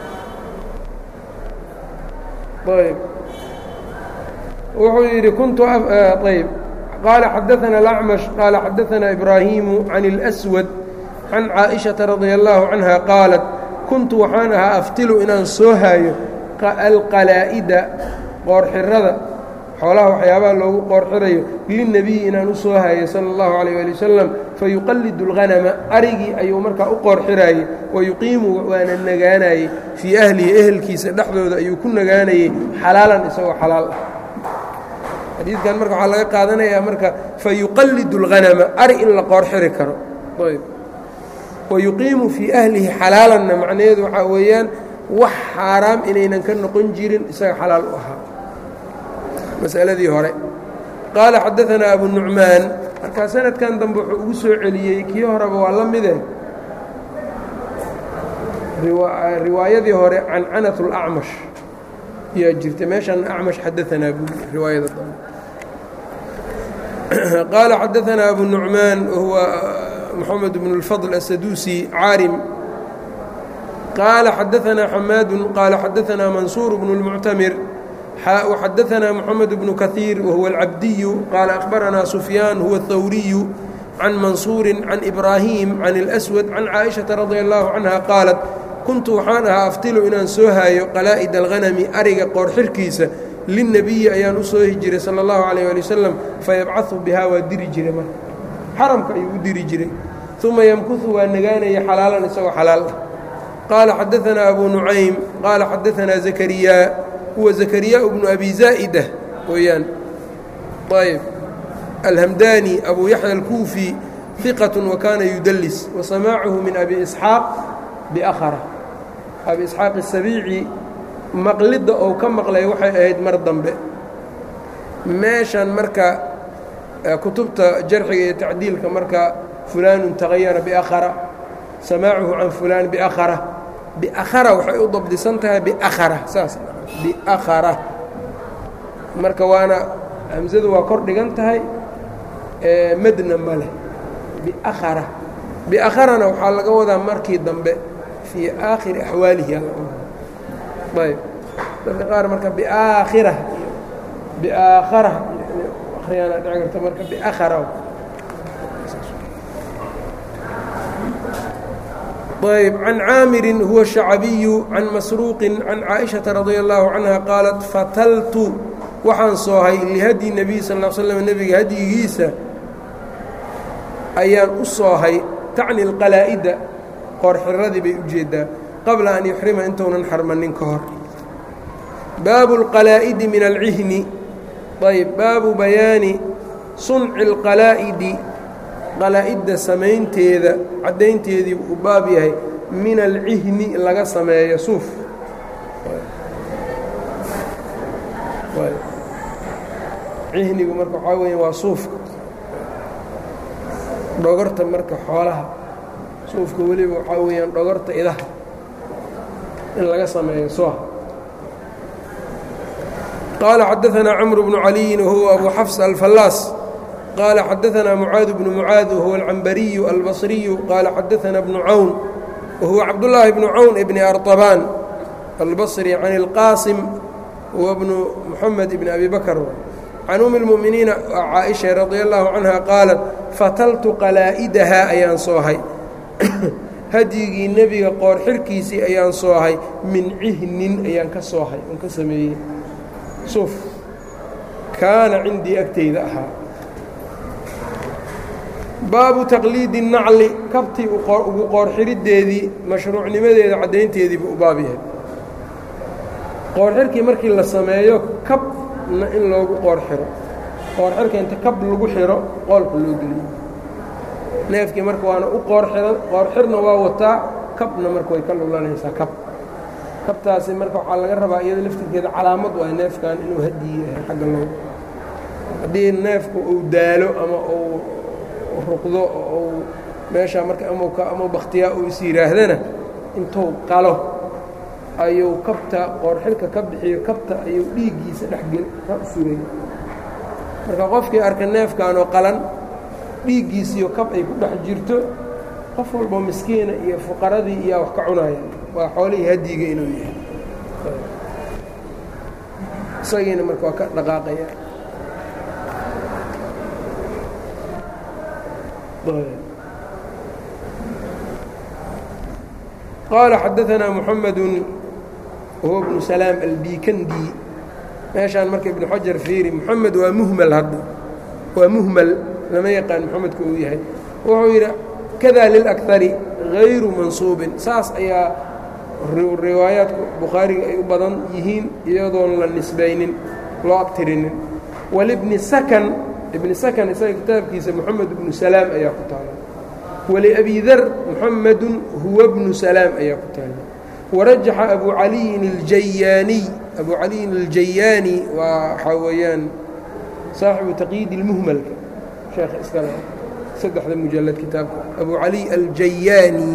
ayb wuxuu yidhi kuntu ayb qaala xadaثana الأcmaشh qaala xadaثana إbraahimu can الأswad can caaئiشhaةa radia الlahu canha qaalat kuntu waxaan ahaa aftilu inaan soo haayo alqalaa'ida qoorxirada xoolaha waxyaabaha loogu qoorxirayo lilnebiyi inaan u soo hayo sala اllahu calayh ali wasalam fayuqallidu اlghanama arigii ayuu markaa u qoorxiraayey wayuqiimu waana nagaanayey fii ahlihi ehelkiisa dhexdooda ayuu ku nagaanayey xalaalan isagoo xalaal ah xadiidkan marka waxaa laga qaadanayaa marka fayuqallidu اlghanama ari in la qoorxiri karo ayb wayuqiimu fii ahlihi xalaalanna macnaheedu waxaa weeyaan wax xaaraam inaynan ka noqon jirin isaga xalaal u ahaa masaladii hore qaala xadaanaa abu nucmaan markaa sanadkan dambe wuxuu ugu soo celiyey kii horeba waa la mide riwaayadii hore cancanat اlacmash yaa jirta meeshan acmash xadaanaa buu riwaayada dambe qaala xadaanaa abu nucmaan wahuwa mxamed bn اlfadl asaduusi caarim qaala xadaanaa xamaadu qaala xadaanaa mansuur bnu اlmuctamir وxadaثna mحamed بن kaثيir whuوa الcabdiyu qaala أخbaranaa سufyaan huwa الthawriyu can mansuuri can إbraahiim can الأswad can caaئiشhaةa radي الlahu canha qaalat kuntu waxaan ahaa aftilu inaan soo haayo qalaa'id الغanami ariga qoorxirkiisa liلnebiyi ayaan u soohi jiray salى الlahu عalيه alي waslm fayabcaثu bihaa waa diri jiray marka xaramka ayuu u diri jiray ثuma ymkuثu waa nagaanaya xalaalan isagoo xalaal ah qaala xadaثna abu nucaym qaala xadaثna زakriya huwa زakriyaaء bnu abi zaa'ida weeyaan ayb alhamdani abu yaxya alkuufi ثiqaة wakana yudlis wasamaacuhu min abi isxaaq biأkhra abi isxaaq الsabiici maqlidda ou ka maqlay waxay ahayd mar dambe meeshan marka kutubta jarxiga iyo tacdiilka marka fulaanu tagayara biأkhra samaacuhu can fulaan biأkhra biأkhra waxay u dabdisan tahay biأkhra saas biakhara marka waana hamsadu waa kor dhigan tahay madna ma leh biakhara biakharana waxaa laga wadaa markii dambe fii aakhiri axwaalihi ayb dadka qaar marka biaakhira biaakhara akhriyaana dhici karta marka biakhara ayb can caamirin huwa shacabiyu can masruuqin can caaئiشhaةa radia الlahu canha qaalat fataltu waxaan soohay lihadyi nebiy sal ا slm nebiga hadyigiisa ayaan u soohay tacni اlqalaa'ida qoorxiradii bay ujeedaa qabla an yuxrima intuunan xarmanin ka hor baabu اlqalaa'idi min alcihni ayb baabu bayaani sunci اlqalaa'idi qalaa'idda samaynteeda caddaynteedii uu baab yahay min alcihni laga sameeyo suuf cihnigu marka waxaa weya waa suufka dhogorta marka xoolaha suufka weliba waxaa weeyaan dhogorta idaha in laga sameeyo soha qaala xadaثanaa cmr bnu caliyin wahuwa abu xafs alfallaas qال xadaثna mعاad بن mعاad whuوa الcambariyu الbaصriyu qaala xadaثna بن cawn wahuwa cabdاللaahi بن cawn بn arطbaan الbaصri can الqاasim wa bnu mحamed بn abi bakr can um الmؤminiina caaئiشha radي الlahu canha qaalat fataltu qalaa'idahaa ayaan soohay hadyigii nebiga qoor xirkiisii ayaan soohay min cihnin ayaan ka soohay on ka sameeyey suuf kaana cindii agtayda ahaa baabu taqliidi الnacli kabtii ugu qoorxiriddeedii mashruucnimadeeda caddaynteediibu u baab yahay qoorxirkii markii la sameeyo kabna in loogu qoorxiro qoorxirka inta kab lagu xiro qoolka loo geliyo neefkii marka waana u qoorxiran qoorxirna waa wataa kabna marka way ka lulanaysaa kab kabtaasi marka waxaa laga rabaa iyada laftirkeeda calaamad waa neefkan inuu hadiyi yahay xagga loo haddii neefku uu daalo ama uu ruqdo oo meeshaa marka ama bakhtiyaa uu is yidhaahdana intuu qalo ayuu kabta qoorxirka ka bixiyo kabta ayuu dhiiggiisa dhexgel ka suray marka qofkii arka neefkaanoo qalan dhiiggiisiyo kab ay ku dhex jirto qof walboo miskiina iyo fuqaradii iyaa wax ka cunaya waa xoolihii hadiga inuu yahay isagiina marka waa ka dhaqaaqaya qaala xadaanaa muxamedu wahuwa bnu salaam albikandi meeshaan marka ibnu xajar fiiri moxamed waa muhmal hadda waa muhmal lama yaqaan moxamedku uu yahay wuxuu yidhi kada lilakari hayru mansuubin saas ayaa riwaayaadku bukhaariga ay u badan yihiin iyadoon la nisbaynin loo abtirinin walibni sakan ibni sakan isaga kitaabkiisa moxamed ibnu salaam ayaa ku taala waliabi dar muxamedun huwa bnu salaam ayaa ku taala warajaxa abu caliyin aljayaaniy abu caliyin aljayaani waa waxaa weeyaan saaxibu taqyiid اlmuhmalka sheekha iskale saddexda mujalad kitaabka abu cali aljayaani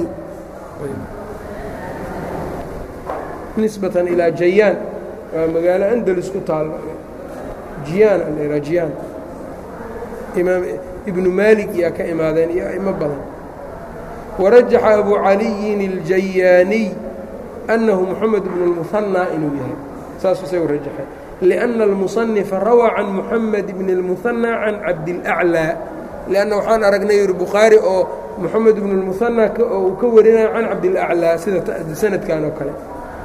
nisbatan ilaa jayaan waa magaalo andalus ku taalo jiyaan alha jiyaan imaam ibnu maalik yaa ka imaadeen iyo a'imo badan warajaxa abu caliyin aljayaaniy annahu moxamed bnu اlmuhanaa inuu yahay saasuu isagu rajaxay liأnna almusanifa rawaa can muxamed bni اlmuhanaa can cabdilأclىa lianna waxaan aragnay yuri bukhaari oo moxamed bnu اlmuhanaa oo uu ka warinaya can cabdilأclىa sida sanadkan oo kale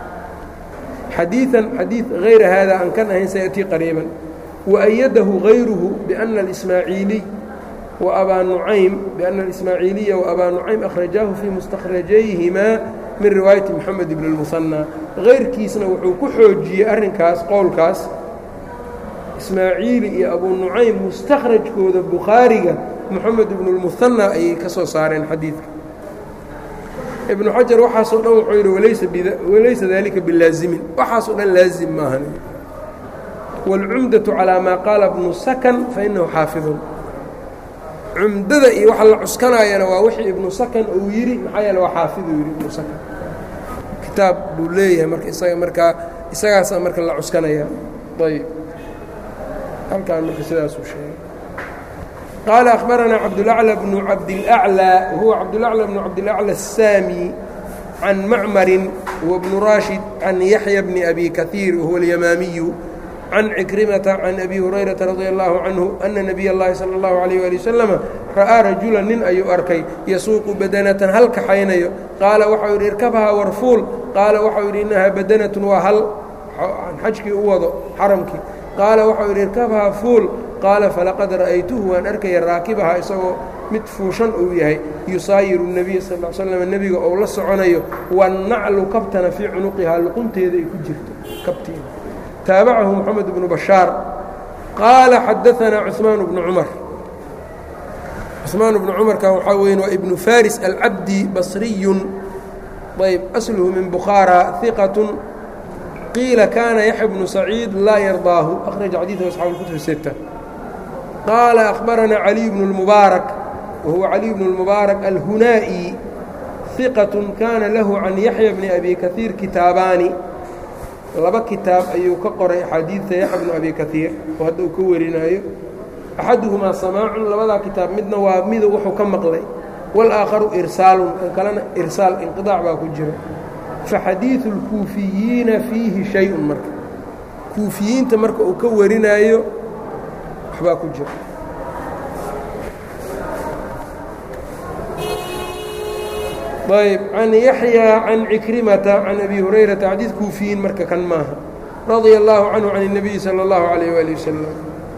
xadiiثan xadiiث hayra hada aan kan ahayn sayaأtii qariiban وأyadahu غayruhu بأna الإsmaaعiiliy وأbaa nucaym بأna الإsmaaعiiliya وأbaa nucaym أkhrajaahu fii mustakrajayhimaa min riwaayati moxamed bn اlmuhanaa kayrkiisna wuxuu ku xoojiyey arrinkaas qowlkaas ismaaciili iyo abuu nucaym mustakhrajkooda bukhaariga moxamed ibnu اlmuhanaa ayay ka soo saareen xadiidka ibnu xajar waxaasoo dhan wuxuu yidhi walaysa dalika bilaazimin waxaasoo dhan laazim maahan wاlcumdaةu calىa maa qaala bnu sakan fainahu xaafidun cumdada iyo waxa la cuskanaayana waa wixii ibnu sakan uu yidhi maxaa yeele waa xaafiduu yidhi ibnu sakan kitaab buu leeyahay marka isaga markaa isagaasaa marka la cuskanaya ayb halkaan marka sidaasuu sheegay qaala akhbaranaa cabdulaclى bnu cabdilأclى wahuwa cabdulaclى bnu cabdilaclى الsaami can macmarin wa bnu raashid can yaxya bni abi kahiir wahuwa اlyamaamiyu can cikrimata can abi hurayrata radi allahu canhu ana nabiy اllahi salى اllahu alayh ali wasalama ra'aa rajulan nin ayuu arkay yasuuqu badanatan hal kaxaynayo qaala waxau yidhi irkabhaa warfuul qaala waxau yidhi innahaa badanatun waa hal xajkii u wado xaramkii qaala waxau yidhi irkabhaa fuul qaala falaqad ra'aytuhu waan arkaya raakibahaa isagoo mid fuushan uu yahay yusaayiru الnebiy sal l slam nebiga ou la soconayo wannaclu kabtana fii cunuqihaa luqunteeda ay ku jirto kabteeda taabacahu moxamed bnu bashaar qaala xadaanaa cuثmaan bnu cumar cuثmaan bnu cumarkan waxaa weyn waa ibnu faris alcabdi basriyun ayb asluhu min bukhaara iqaة qiila kaana yaxya bnu saciid laa yardaahu akhraja xadiiثhu asxaabu اlkutub sita qaala akhbaranaa caliy bnu اlmubaarak wahuwa caliy bnu اlmubaarak alhunaa'i iqaة kaana lahu can yaxya bni abi kahiir kitaabaani laba kitaab ayuu ka qoray axaadiidta yaxya bnu abi kahiir oo hadda uu ka warinaayo axaduhumaa samaacun labadaa kitaab midna waa midu wuxuu ka maqlay wاlآakharu irsaalun kan kalena irsaal inqiطaac baa ku jira faxadiiثu اlkuufiyiina fiihi shay-un marka kuufiyiinta marka uu ka warinaayo waxbaa ku jira ayb can yaxya can cikrimata can abi hurayrata xadiid kuufiyiin marka kan maaha radia allahu canhu can الnabiyi salى اllahu alayh wali wasalam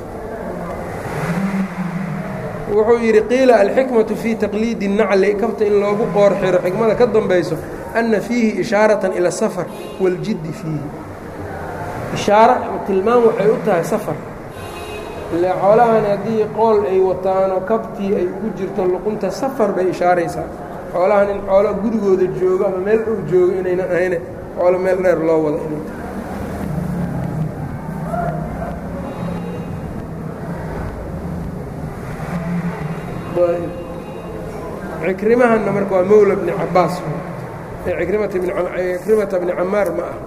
wuxuu yidhi qiila alxikmaةu fii taqliidi الnacli kabta in loogu qoor xiro xikmada ka dambayso ana fiihi ishaaraةa ilى safar waاljiddi fiihi ishaaro tilmaam waxay u tahay safar ile xoolahan haddii qool ay wataanoo kabtii ay ugu jirto luqunta safar bay ishaaraysaa xoolahan in xoolo gurigooda joogo ama meel dhow joogo inaynan ahayne xoolo meel dheer loo wado inay tahay cikrimahanna marka waa mowla bni cabaas cikrimata bni camaar ma aha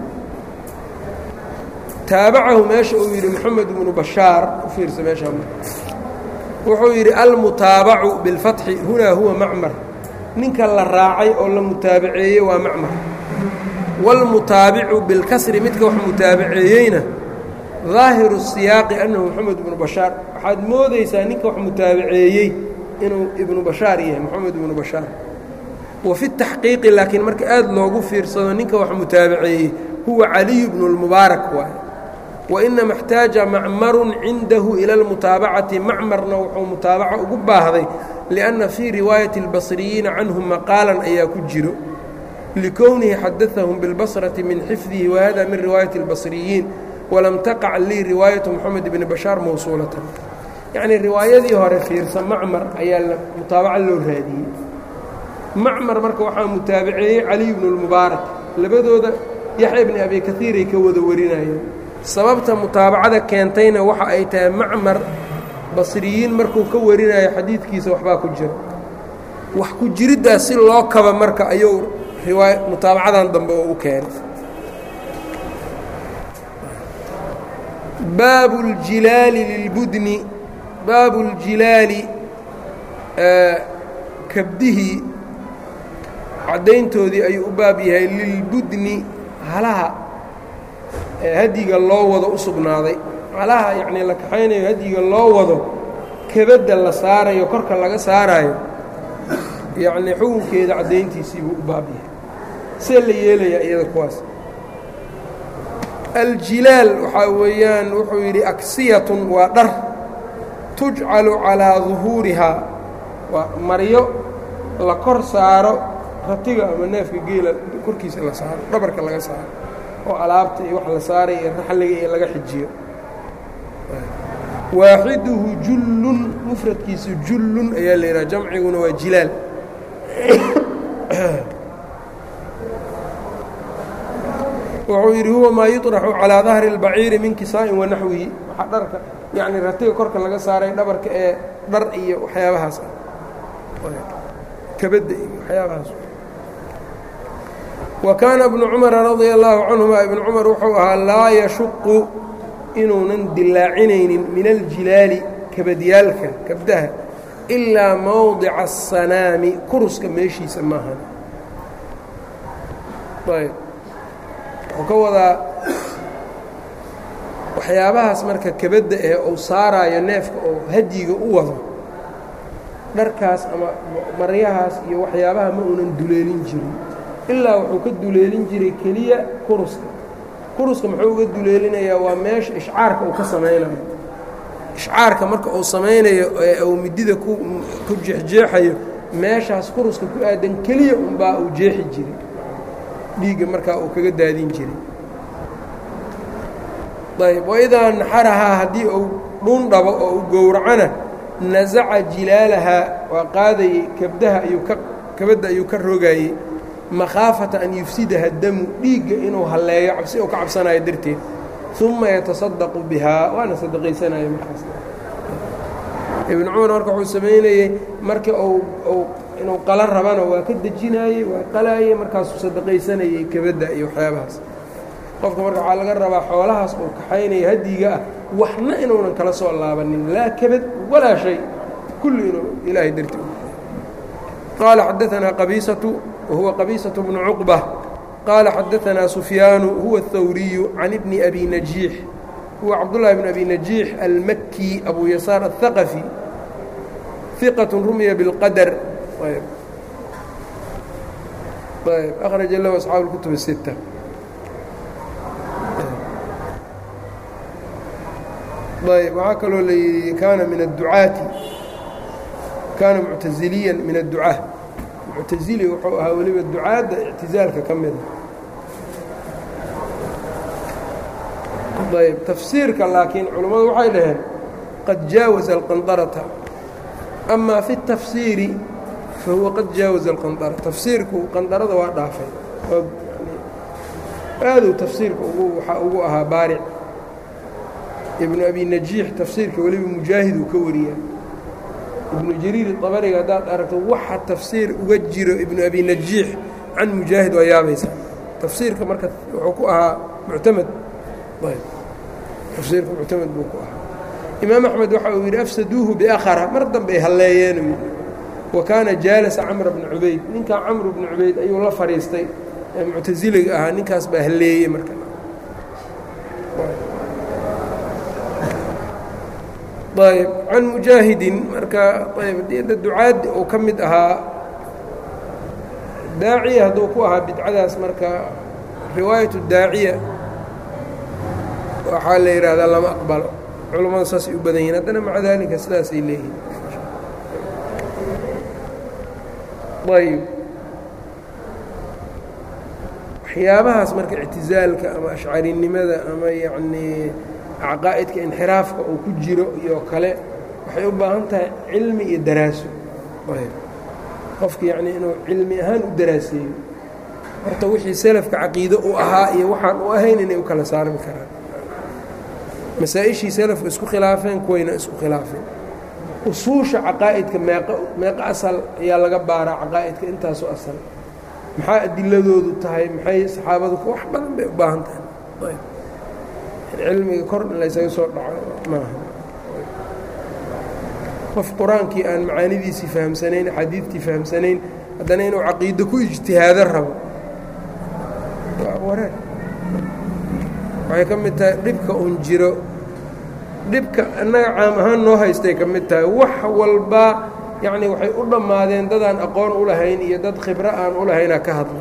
taabacahu meesha uu yidhi moxamed bnu bashaar u fiirsa meeshaa wuxuu yidhi almutaabacu biاlfatxi hunaa huwa macmar ninka la raacay oo la mutaabaceeyey waa macmar wاlmutaabicu bilkasri midka wax mutaabaceeyeyna ظaahiru الsiyaaqi annahu moxamed ibnu bashaar waxaad moodaysaa ninka wax mutaabaceeyey inuu ibnu bashaar yahay moxamed ibnu bashaar wa fi taxqiiqi laakiin marka aad loogu fiirsado ninka wax mutaabaceeyey huwa caliyu bnu اlmubaarak waay wainama اxtaaja macmaru cindahu ila اlmutaabacati macmarna wuxuu mutaabaco ugu baahday liأnna fii riwaayati اlbasriyiina canhum maqaalan ayaa ku jiro likownihi xadaثahum biاlbasrati min xifdihi wahada min riwaayati اlbasriyiin walam taqac lii riwaayatu moxamed bni bashaar mawsuulatan yacnii riwaayadii hore fiirsa macmar ayaa mutaabaco loo raadiyey macmar marka waxaa mutaabaceeyey caliy bnu اlmubaarak labadooda yaxya bni abi kaiiray ka wada warinayeen sababta mutaabacada keentayna waxa ay tahay macmar basriyiin markuu ka warinayo xadiidkiisa waxbaa ku jira wax ku jiriddaas si loo kaba marka ayuu riwaay mutaabacadan dambe oo u keenay baabu اljilaali lilbudni baabu اljilaali kabdihii caddayntoodii ayuu u baab yahay lilbudni halaha hadyiga loo wado u sugnaaday halaha yacnii la kaxaynayo hadyiga loo wado kabadda la saarayo korka laga saaraayo yacnii xukunkeeda caddayntiisii buu u baab yahay see la yeelayaa iyada kuwaas aljilaal waxaa weeyaan wuxuu yidhi aksiyatun waa dhar tujcalu calaa duhuurihaa waa maryo la kor saaro ratiga ama neefka geela korkiisa la saaro dhabarka laga saaro oo alaabta iyo wax la saaray iyo raxliga iyo laga xijiyo waaxiduhu jullun mufradkiisu jullun ayaa la yidhaha jamciguna waa jilaal wuxuu yidhi huwa maa yuطraxu calىa dahri اlbaciiri min kisaa'in wanaxwihi waxaa dharka yacni ratiga korka laga saaray dhabarka ee dhar iyo waxyaabahaas ah kabadda iyo waxyaabahaas wa kaana ibnu cumara radia اllaahu canهuma ibnu cumar wuxuu ahaa laa yashuqu inuunan dilaacinaynin min aljilaali kabadyaalka kabdaha ilaa mowdica الsanaami kuruska meeshiisa maahan ayb wuxuu ka wadaa waxyaabahaas marka kabadda ee uu saaraayo neefka oo hadyiga u wado dharkaas ama maryahaas iyo waxyaabaha ma uunan duleelin jirin ilaa wuxuu ka duleelin jiray keliya kuruska kuruska muxuu uga duleelinayaa waa meesha ishcaarka uu ka samaynayo ishcaarka marka uu samaynayo ee uu midida ku ku jeexjeexayo meeshaas kuruska ku aadan keliya unbaa uu jeexi jiray dhiigga markaa uu kaga daadin jiray ayb waidaa naxarahaa haddii uu dhuun dhabo oo uu gowracana nasaca jilaalahaa waa qaadayey kabdaha ayuu ka kabadda ayuu ka rogaayey makhaafata an yufsidaha damu dhiigga inuu halleeyo cabsi uu ka cabsanayo darteed uma yatasadaqu bihaa waana sadaqaysanaya markaas ibnu cumar marka wuxuu samaynayey marka uu inuu qala rabana waa ka dejinaayey waa qalaayey markaasuu sadaqaysanayey kabadda iyo waxyaabahaas qofka marka waxaa laga rabaa xoolahaas uu kaxaynaya hadyiga ah waxna inuunan kala soo laabanin laa kabad walaa shay kulli inuu ilaahay darti qaala xadaanaa qabiisatu wahuwa qabiisaة bnu cuqba qaala xadaanaa sufyaanu huwa الthawriyu can ibni abi najiix huwa cabdullahi bn abi najiix almaki abu yasaar aلthaqafi ثiqaة rumya bاlqadr ayb ayb akhraja lahu asxaabu اlkutub الsitta ayb waxaa kaloo la yidhi kaana min الducaati kaana muctaziliya min الducaa muctazili wuxuu ahaa weliba ducaadda ictizaalka ka mida ayb tafsiirka laakiin culammadu waxay dhaheen qad jaawaza alqandarata ama fi الtafsiiri fahuwa qad jaawaza alqandara tafsiirku qandarada waa dhaafay aaduu tafsiirka ugu waxaa ugu ahaa baaric ibnu abi najiix tafsiirka weliba mujaahid uu ka wariyaa ibnu jariir dabariga haddaad aragto waxa tafsiir uga jiro ibnu abi najiix can mujaahid waa yaabaysaa tafsiirka marka wuxuu ku ahaa muctamad ayb tafsiirka muctamad buu ku ahaa imaam axmed waxa uu yidhi afsaduuhu biakhara mar dambey halleeyeen wa kaana jaalasa camra bna cubayd ninkaa camru bna cubayd ayuu la fadhiistay ee muctasiliga ahaa ninkaas baa halleeyey marka ayb can mujaahidin marka ayb da ducaaddi uu ka mid ahaa daaciya hadduu ku ahaa bidcadaas marka riwaayatu daaciya waxaa la yidhaahdaa lama aqbalo culammada saasay u badan yihin haddana maca daalika sidaasay leeyihin ayb waxyaabahaas marka ictizaalka ama ashcarinimada ama yacnii caqaa'idka inxiraafka uu ku jiro iyo kale waxay u baahan tahay cilmi iyo daraaso qofka yacnii inuu cilmi ahaan u daraaseeyo horta wixii selafka caqiido u ahaa iyo waxaan u ahayn inay u kala saarmi karaan masaa-ishii selafka isku khilaafeen kuwayna isku khilaafeen usuusha caqaa'idka meeq meeqo asal ayaa laga baaraa caqaa'idka intaasoo asal maxaa adiladoodu tahay maxay saxaabadu wax badan bay u baahan tahay cilmiga kor in laysaga soo dhaco maaha qof qur-aankii aan macaanidiisii fahamsanayn axaadiidtii fahamsanayn haddana inuu caqiido ku ijtihaado rabo waa wareer waxay ka mid tahay dhibka un jiro dhibka annaga caam ahaan noo haystay ka mid tahay wax walbaa yacni waxay u dhammaadeen dadaan aqoon u lahayn iyo dad khibro aan u lahaynaa ka hadlo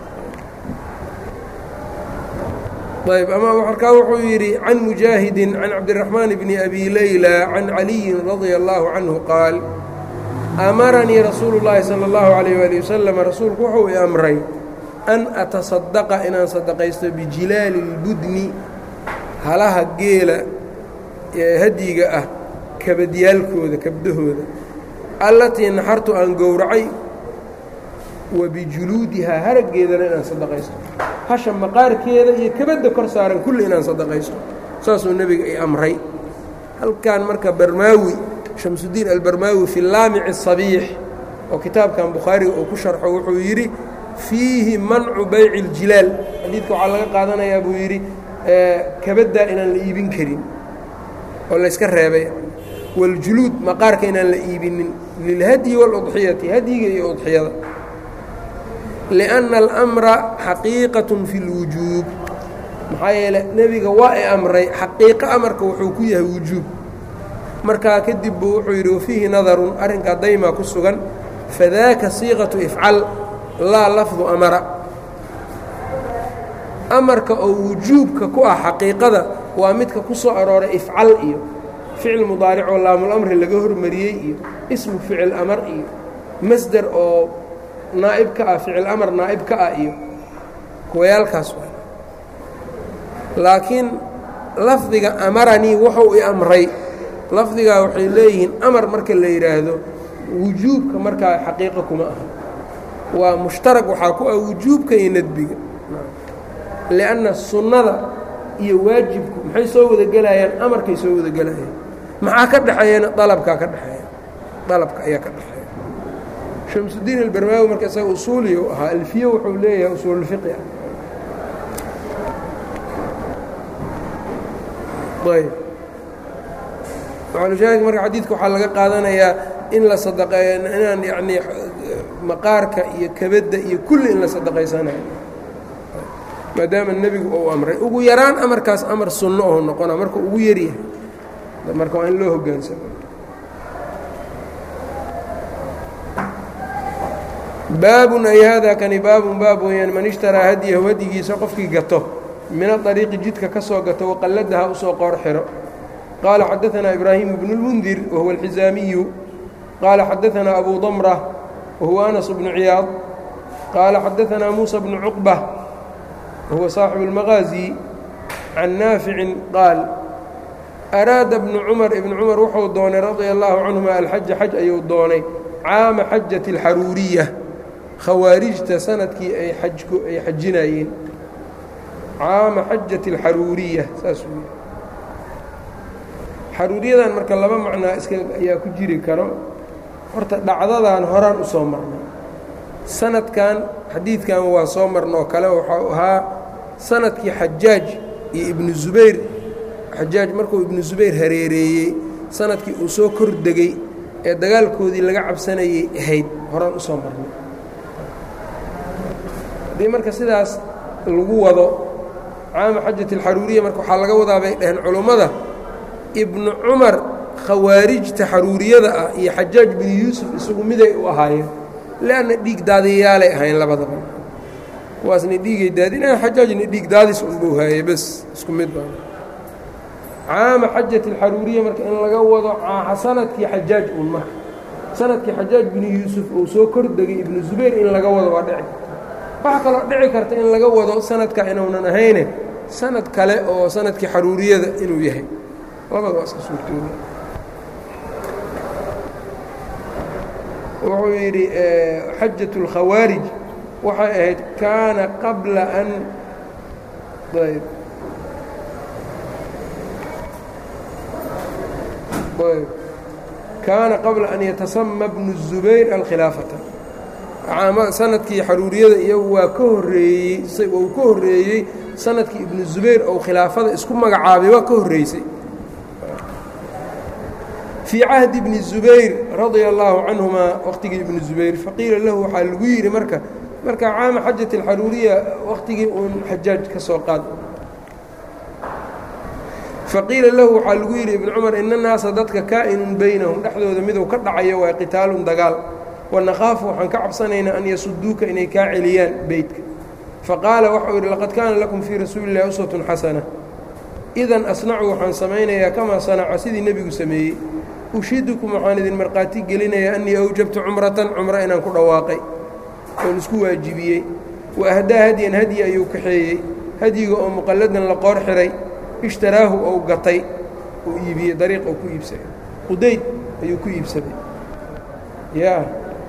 ayb ama markaa wuxuu yidhi can mujaahidin can cabdiraxmaan bni abi layla can caliyin radia allaahu canhu qaal amaranii rasuulu llaahi sala allahu calayh waali wasalam rasuulku wuxuu i amray an atasadaqa inaan sadaqaysto bijilaali اlbudni halaha geela ee hadyiga ah kabadyaalkooda kabdahooda allatii naxartu aan gowracay wa bijuluudihaa haraggeedana inaan sadaqaysto hasha maqaarkeeda iyo kabadda kor saaran kulli inaan sadaqaysto saasuu nebiga i amray halkan marka barmaawi shamsudiin albarmaawi fi laamici sabiix oo kitaabkan bukhaariga uu ku sharxo wuxuu yidhi fiihi mancu bayci iljilaal xadiidka waxaa laga qaadanayaa buu yidhi kabaddaa inaan la iibin karin oo layska reebay waljuluud maqaarka inaan la iibinin lilhadyi wاludxiyati hadyiga iyo udxiyada liأnna almra xaqiiqaة fi اlwujuub maxaa yeele nebiga waa i amray xaqiiqo amarka wuxuu ku yahay wujuub markaa kadib buu wuxuu yidhi wafiihi nadarun arrinkaa daymaa ku sugan fadaaka siiqaةu ifcal laa lafdu amara amarka oo wujuubka ku ah xaqiiqada waa midka ku soo arooray ifcal iyo ficil mudaaric oo laamulamri laga hormariyey iyo ismu ficil amar iyo masder oo naa'ib ka ah ficil amar naa'ib ka ah iyo kuwayaalkaas waa laakiin lafdiga amaranii wuxuu i amray lafdigaa waxay leeyihiin amar marka la yidhaahdo wujuubka markaa xaqiiqo kuma aha waa mushtarag waxaa ku ah wujuubka iyo nadbiga lianna sunnada iyo waajibku maxay soo wada gelayaan amarkay soo wada gelayaan maxaa ka dhexeeyana dalabkaa ka dhexeeya dalabka ayaa ka dhexeeya shamsudiin albarmaawi marka isaga usuuliya u ahaa alfiye wuxuu leeyahay usuululfiqi ah ayb maalushaahid marka xadiidka waxaa laga qaadanayaa in la sadaqeeyo inaan yacnii maqaarka iyo kabadda iyo kulli in la sadaqaysanayo maadaama nebigu uu amray ugu yaraan amarkaas amar sunno oo noqona marka ugu yaryahay marka waa in loo hoggaansamo baabun ay haadaa kani baabun baab weeyaan man ishtaraa hadiyahu hadigiisa qofkii gato min aariiqi jidka ka soo gato waqalladaha usoo qoor xiro qaala xadaanaa ibraahimu bnu اlmundir wahuwa alxizaamiyu qaala xadaanaa abu damra wahuwa anas bnu ciyaad qaala xadaanaa muusa bnu cuqba wahuwa saaxibu اlmaqaazi can naaficin qaal araada bnu cumar ibnu cumar wuxuu doonay radia allaahu canhuma alxaja xaj ayuu doonay caama xajati اlxaruuriya khawaarijta sanadkii ay ajku ay xajinayeen caama xajati اlxaruuriya saasuu yidhi xaruuriyadan marka laba macnaa iska ayaa ku jiri karo horta dhacdadan horaan u soo marnay sanadkan xadiidkan waa soo marnoo kale waxau ahaa sanadkii xajaaj iyo ibnu zubayr xajaaj markuu ibnu zubayr hareereeyey sanadkii uu soo kor degey ee dagaalkoodii laga cabsanayay ahayd horaan usoo marnay haddii marka sidaas lagu wado caama xajat alxaruuriya marka waxaa laga wadaa bay dhaheen culummada ibnu cumar khawaarijta xaruuriyada ah iyo xajaaj binu yuusuf isagu miday u ahaayeen leanna dhiig daadiyayaalay ahayn labadaba kuwaasna dhiigay daadinaan xajaajna dhiig daadis unbuu haayay bes isku mid baa caama xajat alxaruuriya marka in laga wado sanadkii xajaaj un marka sanadkii xajaaj binu yuusuf uu soo kordegay ibnu zubayr in laga wado waa dhici karta waxaa kaloo dhici karta in laga wado sanadka inuunan ahayne sanad kale oo sanadkii xaruuriyada inuu yahay labada waa iska suurtooda wuxuu yidhi xajaة الkhawaarij waxay ahayd kaana qabla an ayb ayb kaana qabla an yatasama bnu الزubayr alkhilaafata sanadkii xaruuriyada iyagu waa ka horeeyey uu ka horeeyey sanadkii ibnu zubayr ou khilaafada isku magacaabay waa ka horreysay fii cahdi bni zubayr radia allaahu canhumaa waqtigii ibnu zubayr faqiila lahu waxaa lagu yidhi marka marka caama xajat alxaruuriya waqtigii uun xajaaj ka soo qaad faqiila lahu waxaa lagu yidhi ibnu cumar ina naasa dadka kaa'inun baynahum dhexdooda miduu ka dhacayo waa qitaalun dagaal wanakaafu waxaan ka cabsanaynaa an yasuduuka inay kaa celiyaan beytka faqaala waxau yidhi laqad kaana lakum fii rasuuli illahi uswatun xasana idan asnacu waxaan samaynayaa kamaa sanaca sidii nebigu sameeyey ushidukum waxaan idin markhaati gelinayaa annii awjabtu cumratan cumro inaan ku dhawaaqay oon isku waajibiyey wa ahdaa hadyan hadyi ayuu kaxeeyey hadyiga oo muqalladan la qoor xihay ishtaraahu ou gatay uu iibiyey dariiq ou ku iibsaday qudayd ayuu ku iibsaday ya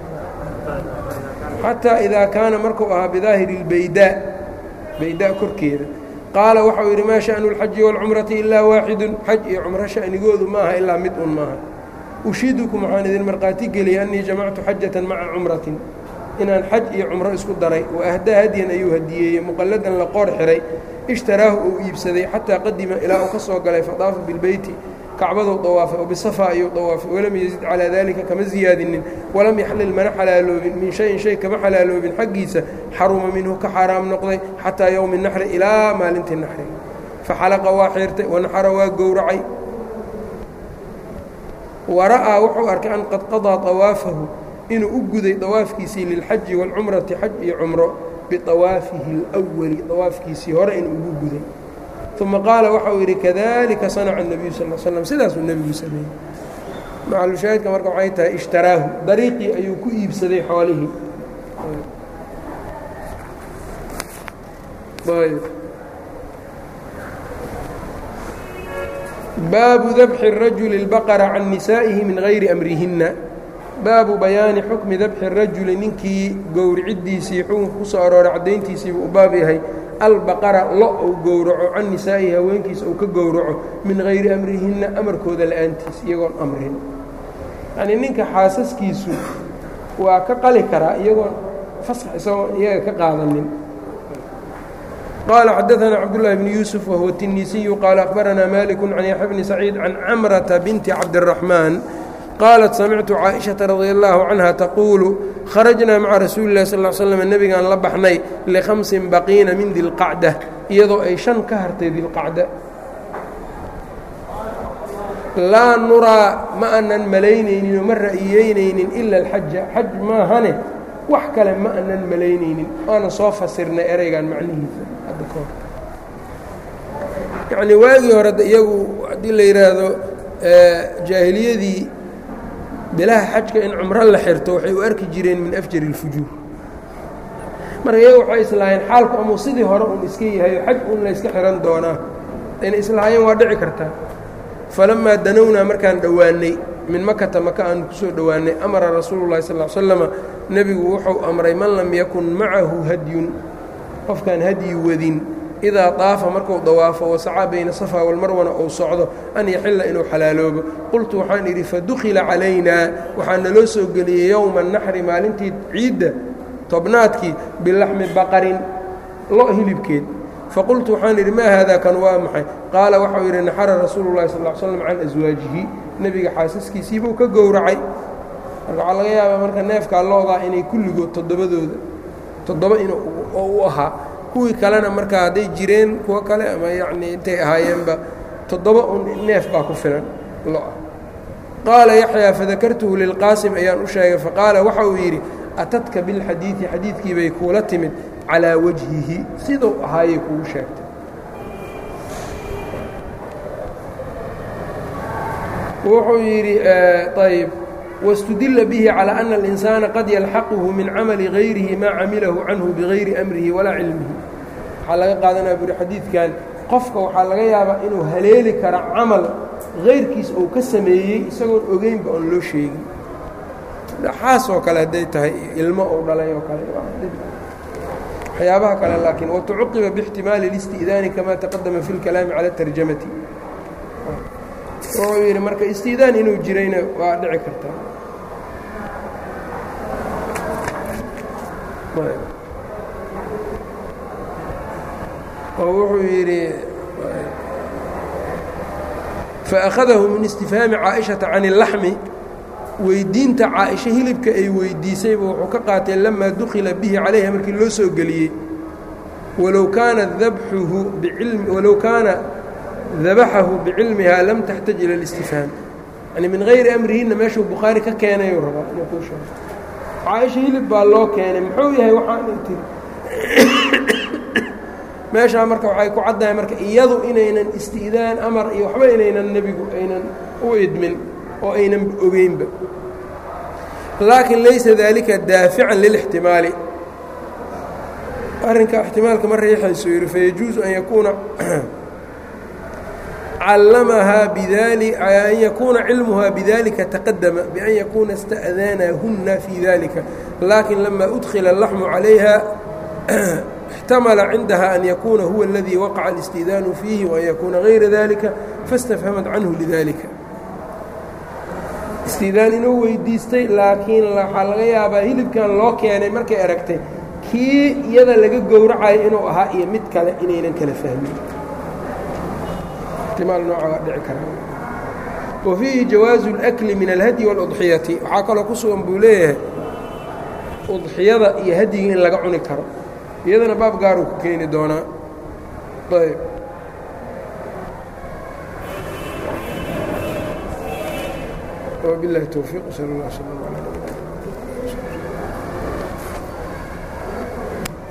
xataa idaa kaana markuu ahaa bidaahiri اlbaydaa baydaa korkeeda qaala waxau yidhi maa sha'nu اlxaji wاlcumrati ilaa waaxidun xaj iyo cumro sha'nigoodu maaha ilaa mid un maaha ushidukum waxaan idin markhaati geliyay annii jamactu xajatan maca cumratin inaan xaj iyo cumro isku daray wa ahdaa hadyan ayuu hadiyeeyey muqalladan la qoor xihay ishtaraahu uu iibsaday xataa qadima ilaa uu ka soo galay fadaafa bilbeyti kacbaduu dawaafay oo bisafa ayuu dawaafay walam yazid calaa daalika kama siyaadinin walam yaxlil mana xalaaloobin min shayin shay kama xalaaloobin xaggiisa xaruma minhu ka xaaraam noqday xataa yowmi naxri ilaa maalintii naxri faxalaqa waa xiirtay wanaxara waa gowracay wara'aa wuxuu arkay an qad qadaa dawaafahu inuu u guday dawaafkiisii lilxaji wاlcumrati xaj iyo cumro biawaafihi اlأwali dawaafkiisii hore inuu ugu guday uma qaala waxau yidhi kadalika sanaca الnabiyu sal slam sidaasuu nebigu sameeyey macalushaahidka marka waxay tahay ishtaraahu dariiqii ayuu ku iibsaday xoolihii baabu dabxi الrajuli اlbaqra can nisaa'ihi min gayri amrihinna baabu bayaani xukmi dabxi الrajuli ninkii gowriciddiisii xukunka ku soo arooray caddayntiisiibuu u baab yahay albaqara lo uu gowraco can nisaa'ihi haweenkiisa uu ka gowraco min hayri amrihinna amarkooda la'aantiis iyagoon amrin yacnii ninka xaasaskiisu waa ka qali karaa iyagoon fasax isagoon iyaga ka qaadanin qaala xadaثana cabdullahi bni yuusuf wahuwa tinisiyu qaala akhbaranaa maliku can yaxya bni saciid can camrata binti cabdiraxmaan qaalat samictu caaئiشhaةa radi اllaahu canha taquulu kharajnaa maca rasuuli اlah sal slm nebigaan la baxnay likhamsin baqiina min dilqacda iyadoo ay shan ka hartay dilqacda laa nuraa ma anan malaynaynin oo ma ra'iyeynaynin ila alxaja xaj maahane wax kale ma anan malaynaynin waana soo fasirnay ereygan macnihiisa hadda ka hor yacnii waagii hore iyagu haddii la yidhaahdo jaahiliyadii bilaha xajka in cumro la xirto waxay u arki jireen min afjari اlfujuur marka iyaga waxay islaahayeen xaalku amuu sidii hore un iska yahayo xaj un la yska xihan doonaa ayna islahaayeen waa dhici kartaa falamaa danownaa markaan dhowaannay min makata maka aanu ku soo dhowaannay amara rasuulu llahi sal slama nebigu wuxuu amray man lam yakun macahu hadyun qofkaan hadyi wadin idaa daafa marku dawaafo wasacaa bayna safaa walmarwana uu socdo an yaxilla inuu xalaaloobo qultu waxaan idhi fadukhila calaynaa waxaa naloo soo geliyey yowma naxri maalintii ciidda tobnaadkii bilaxmi baqarin lo hilibkeed faqultu waxaan idhi maa haadaa kan waa maxay qaala waxau yidhi naxara rasuulu llahi sal slam can aswaajihi nebiga xaasaskiisiibuu ka gowracay marka waxaa laga yaabaa marka neefkaa loodaa inay kulligood toddobadooda toddoba in oo u ahaa kuwii kalena marka hadday jireen kuwo kale ama yacnii intay ahaayeenba toddoba un neef baa ku filan lo-a qaala yaxyaa fadakartuhu lilqaasim ayaan u sheegay faqaala waxa uu yidhi atadka bilxadiidi xadiidkii bay kuula timid calaa wajhihi siduu ahaayay kugu sheegtay wuxuu yidhi ayb wاstudila bihi calى أna الإنساana qad yalxaquhu min camali غayrihi maa camilahu canhu bigayri أmrihi walaa cilmihi waxaa laga qaadanaya buri xadiidkan qofka waxaa laga yaabaa inuu haleeli kara camal غayrkiis uu ka sameeyey isagoon ogeynba oon loo sheegin xaas oo kale hadday tahay ilmo uu dhalay oo kale waxyaabaha kale laakiin watucuqiba bاxtimaali الاstiئdaani kama taqadama fi اlkalaami calى الtarjamati wuxuu yidhi marka istiidaan inuu jirayna waa dhici kartaa oo wuxuu yidhi faأkhadahu min istifhaami caaئiشhaةa can الlaxmi weydiinta caaئisha hilibka ay weydiisayba wuxuu ka qaatay lamaa dukila bihi calayha markii loo soo geliyey walow kaana dabxuhu bicilmi walow kaana dabaxahu bicilmihaa lam taxtaj ila اlistifhaam yani min hayri amrihinna meeshuu bukhaari ka keenayuu rabaa inuu kuu sheego caaisha hilib baa loo keenay muxuu yahay waxaanay tiri meeshaa marka waxay ku caddahay marka iyadu inaynan isti'daan amar iyo waxba inaynan nebigu aynan u idmin oo aynan ogeynba laakin laysa dalika daafican lilاxtimaali arrinka ixtimaalka ma riixayso yidhi fayajuuzu an yakuuna callamahaa bidali an yakuuna cilmuhaa bidalika taqadama bian yakuuna ista'daanahunna fii dalika laakin lama udkila اlaxmu calayha اxtamala cindaha an yakuuna huwa اladii waqaca اlistidaanu fiihi waan yakuuna gayra dalika faاstafhamat canhu lidalika istidaan inuu weydiistay laakiin waxaa laga yaabaa hilibkan loo keenay markay aragtay kii iyada laga gowracayo inuu ahaa iyo mid kale inaynan kala fahmin wa fiihi jawaazu اlأkli min alhadyi wاludxiyati waxaa kaloo ku sugan buu leeyahay udxiyada iyo hadyiga in laga cuni karo iyadana baab gaaruu ku keeni doonaa ayb وبالله التوفيق وصلى الله وسلم على نبينا